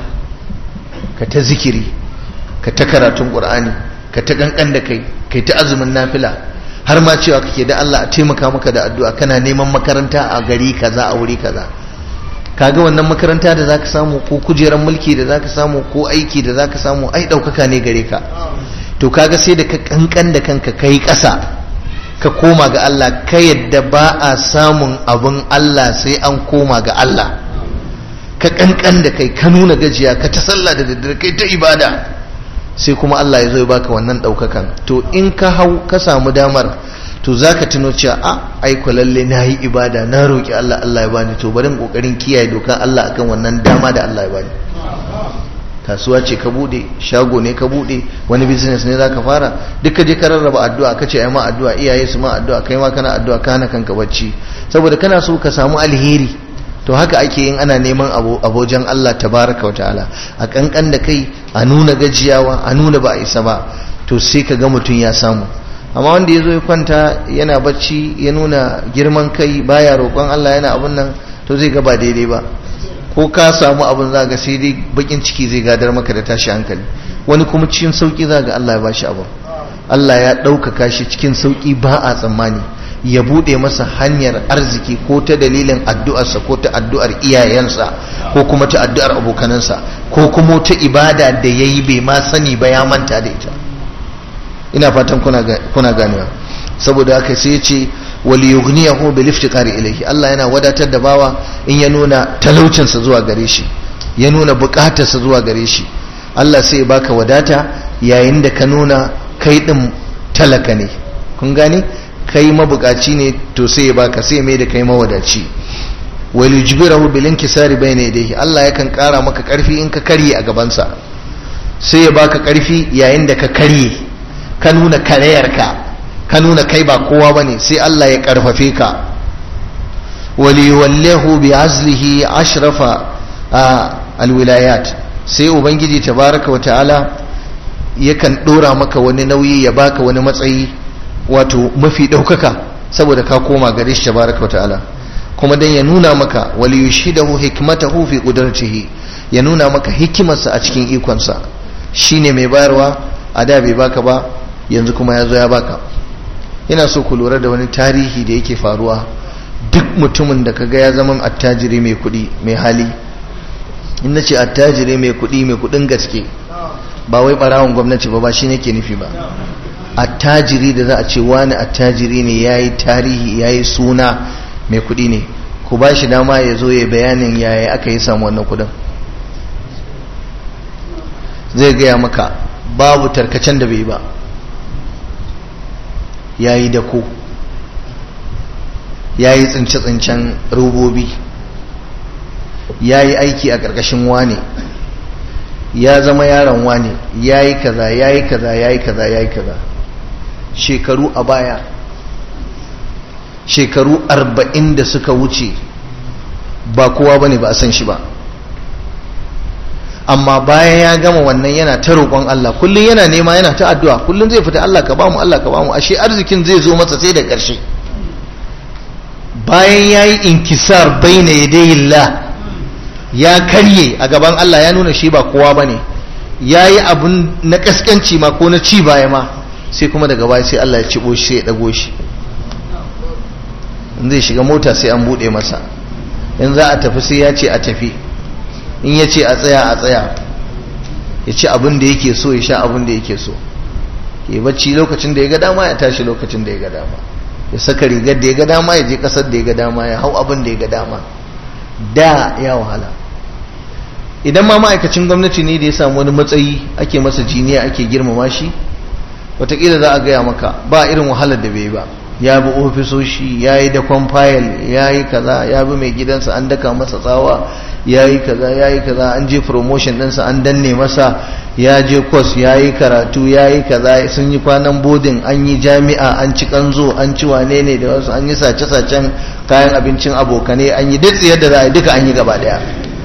Speaker 1: ka ta zikiri ka ta karatun qur'ani ka ta kankan da kai kai ta azumin nafila har ma cewa kake da Allah a taimaka maka da addu'a kana neman makaranta a gari kaza a wuri kaza kaga wannan makaranta da zaka samu ko kujeran mulki da zaka samu ko aiki da zaka samu ai daukaka ne gare ka to kaga sai da ka kankan da kanka kai kasa ka koma ga Allah ka yadda ba a samun abin Allah sai an koma ga Allah ka kankan da kai ka nuna gajiya ka ta sallah da daddare kai ta ibada sai kuma Allah ya zo ya baka wannan daukakan to in ka hau ka samu damar to zaka tuno cewa a ai ko lalle nayi ibada na roki Allah Allah ya bani to bari kokarin kiyaye dokan Allah akan wannan dama da Allah ya bani kasuwa ce ka bude shago ne ka bude wani business ne zaka fara duka je ka rarraba addu'a kace ai ma addu'a iyaye su ma addu'a kai ma kana addu'a kana kanka bacci saboda kana so ka samu alheri to haka ake yin ana neman abojan Allah tabaraka wa ta'ala a kankan da kai a nuna gajiyawa a nuna ba a isa ba to sai ka ga mutum ya samu amma wanda ya zo ya kwanta yana bacci ya nuna girman kai baya roƙon Allah yana abun nan to zai ga ba daidai ba ko ka samu abun za ga sai dai bakin ciki zai gadar maka da tashi hankali wani kuma cikin sauki za ga Allah ya bashi abun Allah ya ɗaukaka shi cikin sauki ba a tsammani ya bude masa hanyar arziki ko ta dalilin addu'arsa ko ta addu'ar iyayensa ko kuma ta addu'ar abokanansa ko kuma ta ibada da ya yi bai ma sani ba ya manta da ita ina fatan kuna ganewa saboda haka sai ya ce wali yughniyahu bil iftiqari ilayhi Allah yana wadatar da bawa in ya nuna talaucinsa zuwa gare shi ya nuna bukatarsa zuwa gare shi Allah sai ya baka wadata yayin da ka nuna kai din talaka ne kun gane kai mabukaci ne to sai ya baka sai mai da kai mawadaci wal yujbirahu bil inkisari bayna yadayhi Allah yakan kara maka karfi in ka karye a gabansa sai ya baka karfi yayin da ka karye ka nuna karayarka ka nuna kai ba kowa bane sai Allah ya karfafe ka wal yuwallihu bi azlihi ashrafa alwilayat sai ubangiji tabaraka wa ta'ala yakan dora maka wani nauyi ya baka wani matsayi wato mafi daukaka saboda ka koma gare shi tabaraka wa ta'ala kuma dan ya nuna maka wali yushidahu hikmatahu fi qudratihi ya nuna maka hikimarsa a cikin ikonsa shine mai bayarwa a da bai baka ba yanzu kuma ya zo ya baka ina so ku lura da wani tarihi da yake faruwa duk mutumin da kaga ya zama attajiri mai kuɗi mai hali in na ce attajiri mai kuɗi mai kuɗin gaske ba wai ɓarawon gwamnati ba ba shi nake nufi ba attajiri da za a ce wani attajiri ne ya yi tarihi ya yi suna mai kuɗi ne ku ba shi dama ya zo ya bayanin yaya aka yi samu wannan kuɗin zai gaya maka babu tarkacen da bai ba ya yi dako ya yi tsince-tsincen robobi ya yi aiki a ƙarƙashin wane ya zama yaron wane ya yi kaza ya yi kaza ya yi kaza ya yi kaza shekaru a baya shekaru arba'in da suka wuce ba kowa ba ne ba a san shi ba amma bayan ya gama wannan yana ta roƙon Allah kullum yana nema yana ta addu'a kullum zai fita Allah ka bamu Allah ka bamu ashe arzikin zai zo masa sai da ƙarshe bayan ya yi inkisar baina yadayillah ya karye a gaban Allah ya nuna shi ba kowa ba ne ya yi abun na kaskanci ma ko na ci baya ma sai kuma daga baya sai Allah ya cibo shi sai ya dago shi in zai shiga mota sai an buɗe masa in za a tafi sai ya ce a tafi in ya ce a tsaya a tsaya ya ci abin da yake so ya sha abin da yake so ya bacci lokacin da ya ga dama ya tashi lokacin da ya ga dama ya saka rigar da ya ga dama ya je kasar da ya ga dama ya hau abin da ya ga dama da ya wahala idan ma ma'aikacin gwamnati ne da ya samu wani matsayi ake masa jiniya ake girmama shi watakila za a gaya maka ba irin wahalar da bai ba ya bi ofisoshi ya yi dakon fayil ya yi kaza ya bi mai gidansa an daka masa tsawa ya yi kaza ya yi kaza an je promotion ɗinsa an danne masa ya je kwas ya yi karatu ya yi kaza sun yi kwanan bodin an yi jami'a an ci kanzo an ci wane ne da wasu an yi sace-sacen kayan abincin abokane an yi duk yadda za a yi duka an yi gaba daya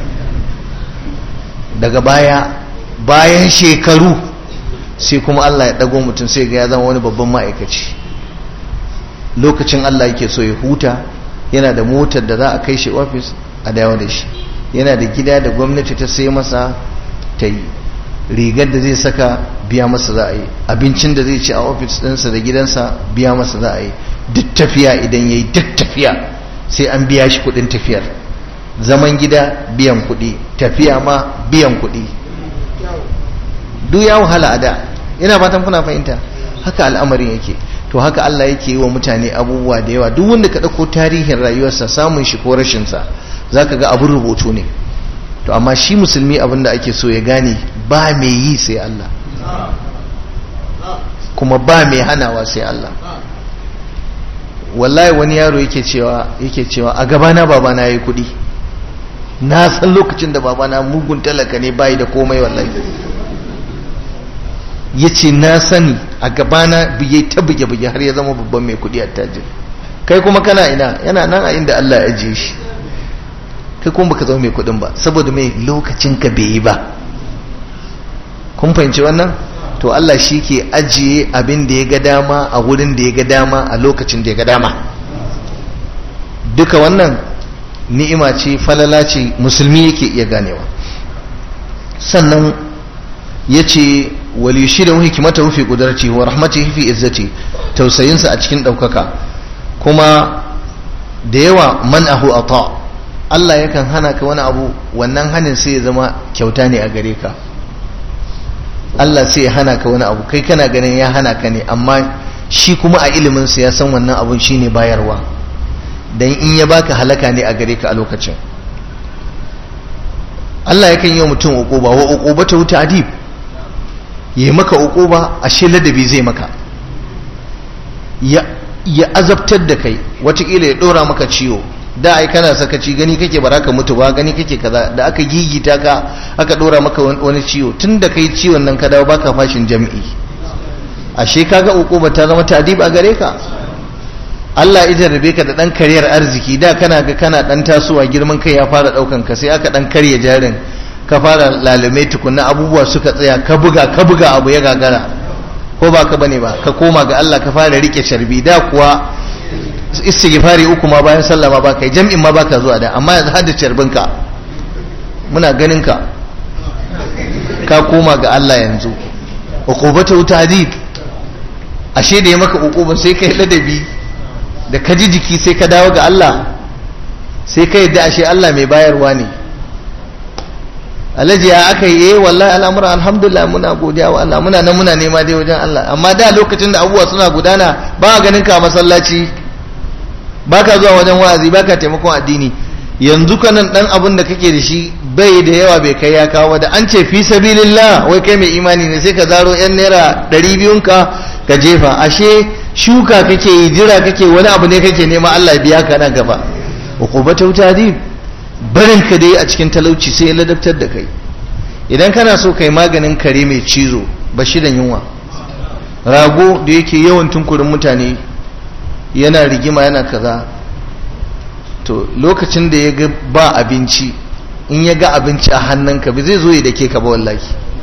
Speaker 1: daga baya bayan shekaru sai kuma Allah ya ɗago mutum sai ga ya zama wani babban ma'aikaci lokacin Allah yake so ya huta yana da motar da za a kai shi ofis a dawo da shi yana da gida da gwamnati ta sai masa ta yi rigar da zai saka biya masa za a yi abincin da zai ci a ofis ɗinsa da gidansa biya masa za a yi duk tafiya idan ya yi duk tafiya sai an biya shi kuɗin tafiyar zaman gida biyan kuɗi tafiya ma biyan kuɗi duk ya wahala a da ina fatan kuna fahimta haka al'amarin yake to haka Allah yake yi wa mutane abubuwa da yawa duk wanda ka ɗauko tarihin rayuwarsa samun shi ko rashinsa za ka ga abin rubutu ne to amma shi musulmi abin da ake so ya gane ba mai yi sai Allah kuma ba mai hanawa sai Allah wallahi wani yaro yake cewa yake cewa a gabana babana yayi kuɗi na san lokacin da babana mugun talaka ne bai da komai wallahi yace na sani a gabana biye ta buge buge har ya zama babban mai kuɗi attajiri kai kuma kana ina yana nan a inda Allah ya ajiye shi kai kuma baka zama mai kuɗin ba saboda mai lokacin ka bai yi ba kun fahimci wannan to Allah shi ke ajiye abin da ya ga dama a wurin da ya ga dama a lokacin da ya ga dama duka wannan ni'ima ce falala ce musulmi yake iya ganewa sannan ya ce walishi da hikimata rufe kudarci wa rahmatihi fi izzati tausayinsa a cikin ɗaukaka kuma da yawa man ahu ata Allah yakan hana ka wani abu wannan hanin sai ya zama kyauta ne a gare ka Allah sai ya hana ka wani abu kai kana ganin ya hana ka ne amma shi kuma a iliminsa ya san wannan abun shine bayarwa dan in ya baka halaka ne a gare ka a lokacin Allah yakan yi wa mutum uquba wa uqubatu ta'dib ya yi maka uquba ashe ladabi zai maka ya ya azabtar da kai watakila ya dora maka ciwo da ai kana sakaci gani kake baraka mutu ba gani kake kaza da aka gigita ka aka dora maka wani ciwo tun da kai ciwon nan ka dawo baka fashin jami'i ashe kaga uquba ta zama tadib a gare ka Allah ya jarrabe ka da dan kariyar arziki da kana ga kana dan tasowa girman kai ya fara daukan ka sai aka dan karya jarin ka fara lalume tukunna abubuwa suka tsaya ka buga ka buga abu ya gagara ko ba ka bane ba ka koma ga Allah ka fara rike sharbi da kuwa istighfari uku ma bayan sallah ma baka jam'in ma baka zuwa da amma yanzu hadda charbin ka muna ganin ka ka koma ga Allah yanzu uqubatu ta'dib ashe da ya maka uquba sai kai ladabi da ka ji jiki sai ka dawo ga Allah sai ka yadda ashe Allah mai bayarwa ne alhaji ya aka yi eh wallahi al'amura alhamdulillah muna godiya wa Allah muna nan muna nema dai wajen Allah amma da lokacin da abubuwa suna gudana ba ganin ka masallaci baka zuwa wajen wa'azi baka taimakon addini yanzu kanan dan abin da kake da shi bai da yawa bai kai ya kawo da an ce fi sabilillah wai kai mai imani ne sai ka zaro yan naira ɗari biyun ka ka jefa ashe shuka kake yi jira kake wani abu ne kake nema Allah biya ka nan gaba uqubatu tadib barin ka dai a cikin talauci sai ya ladabtar da kai idan kana so kai maganin kare mai cizo ba shi da yunwa rago da yake yawan tunkurin mutane yana rigima yana kaza to lokacin da ya ga ba abinci in ya ga abinci a hannunka ba zai zo ya dake ka ba wallahi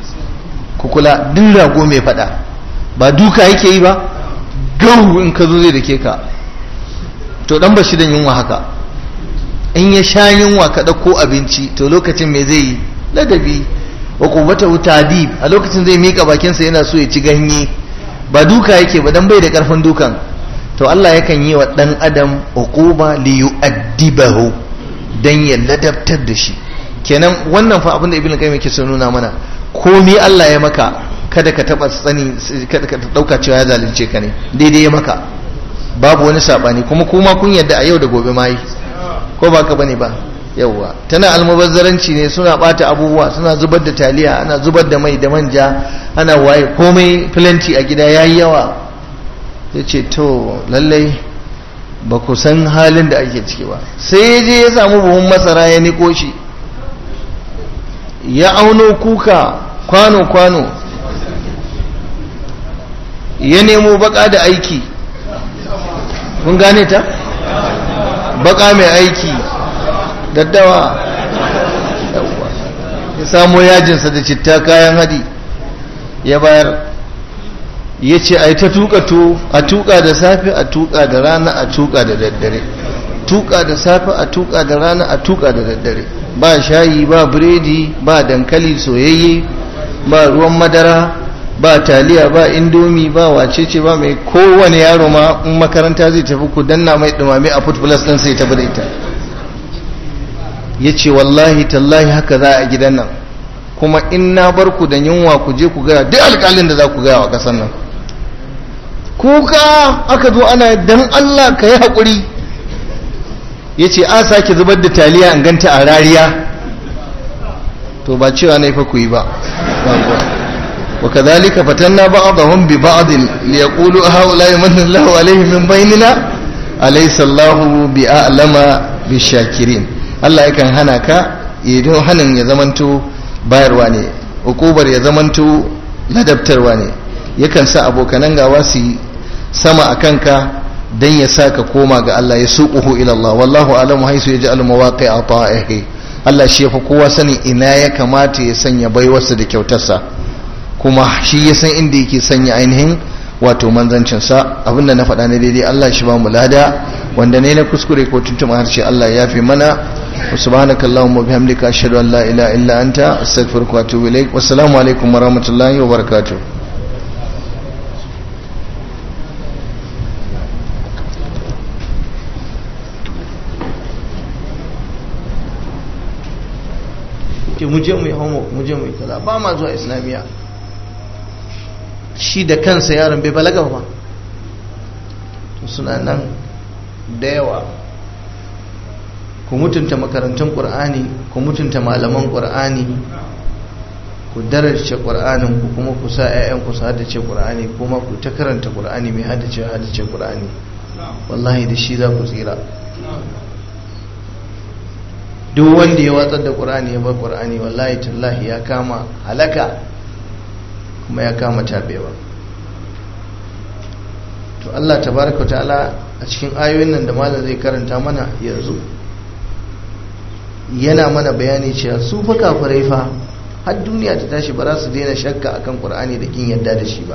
Speaker 1: kukula duk rago mai fada ba duka yake yi ba gau in ka zo zai dake ka to dan ba shi da yunwa haka in ya sha yunwa ka ɗauko abinci to lokacin me zai yi ladabi wa kubata tadib a lokacin zai mika bakinsa yana so ya ci ganye ba duka yake ba dan bai da karfin dukan to Allah yakan yi wa dan adam uquba li yu'addibahu dan ya ladabtar da shi kenan wannan fa abin da ibnu qayyim yake so nuna mana komai Allah ya maka kada ka taba tsani kada ka dauka cewa ya zalunce ka ne daidai ya maka babu wani sabani kuma kuma kun yadda a yau da gobe ma yi ko ba ka bane ba yawwa tana almubazzaranci ne suna bata abubuwa suna zubar da taliya ana zubar da mai da manja ana waye komai filanti a gida yayi yawa ya ce to lallai ba ku san halin da ake ciki ba sai ya je ya samu buhun masara ya niko shi ya auno kuka kwano-kwano ya nemo baka da aiki kun gane ta? baka mai aiki daddawa ya samo yajinsa da citta kayan hadi ya bayar ya ce a yi ta tuka to a tuka da safe a tuka da rana a tuka da daddare tuka da safe a tuka da rana a tuka da daddare ba shayi ba biredi ba dankali soyayye ba ruwan madara ba taliya ba indomi ba wacece ba mai kowane yaro ma in makaranta zai tafi ku danna mai dumame a food plus din sai tafi da ita ya ce wallahi tallahi haka za a gidan nan kuma in na bar ku da yunwa ku je ku gaya duk alƙalin da za ku gaya wa ƙasar nan kuka aka zo ana dan Allah ka yi haƙuri ya ce a sake zubar da taliya in ganta a rariya to ba cewa na fa ku yi ba وكذلك فتنا بعضهم ببعض ليقولوا هؤلاء من الله عليهم من بيننا أليس الله بأعلم بالشاكرين الله yakan hana ka idan hanin ya zamanto bayarwa ne hukubar ya zamanto ladabtarwa ne yakan sa abokanan gawa su sama a kanka dan ya sa ka koma ga Allah ya suquhu ila Allah wallahu alamu haisu yaj'alu mawaqi'a ta'ihi Allah shi yafi kowa sani ina ya kamata ya sanya baiwarsa da kyautarsa kuma shi ya san inda yake sanya ainihin wato manzancinsa abinda na faɗa na daidai Allah shi ba mu lada wanda ne na kuskure ko tuntuma harshe Allah ya fi mana wa subhanaka allahumma bihamdika ashhadu an la ilaha illa anta astaghfiruka wa atubu ilaik wassalamu alaikum wa rahmatullahi wa barakatuh ke muje mu yi homework muje mu yi kaza ba ma zuwa islamiyya shi da kansa yaron bai balaga ba suna nan da yawa ku mutunta makarantun ƙur'ani ku mutunta malaman ƙur'ani ku daraja qur'anin ku kuma ku sa ƴaƴan ku su haddace qur'ani kuma ku ta karanta qur'ani mai haddace haddace qur'ani wallahi da shi za ku tsira duk wanda ya watsar da qur'ani ya bar qur'ani wallahi tallahi ya kama halaka kuma ya kama tabewa to Allah tabaraka ta'ala a cikin ayoyin nan da malam zai karanta mana yanzu yana mana bayani cewa su fa kafirai fa har duniya ta tashi ba za su daina shakka akan qur'ani da kin yadda da shi ba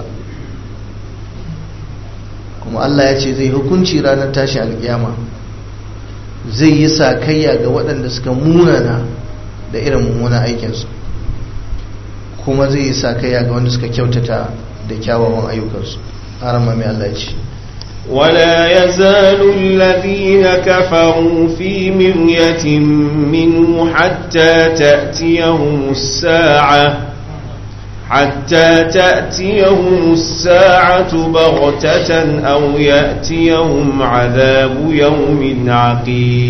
Speaker 1: kuma Allah ya ce zai hukunci ranar tashi alkiyama zai yi sakayya ga waɗanda suka munana da irin mummunan aikinsu kuma zai yi sakayya ga wanda suka kyautata da kyawawan ayyukansu harama mai Allah ya ce
Speaker 2: ولا يزال الذين كفروا في مرية منه حتى تأتيهم الساعة حتى تأتيهم الساعة بغتة أو يأتيهم عذاب يوم عقيم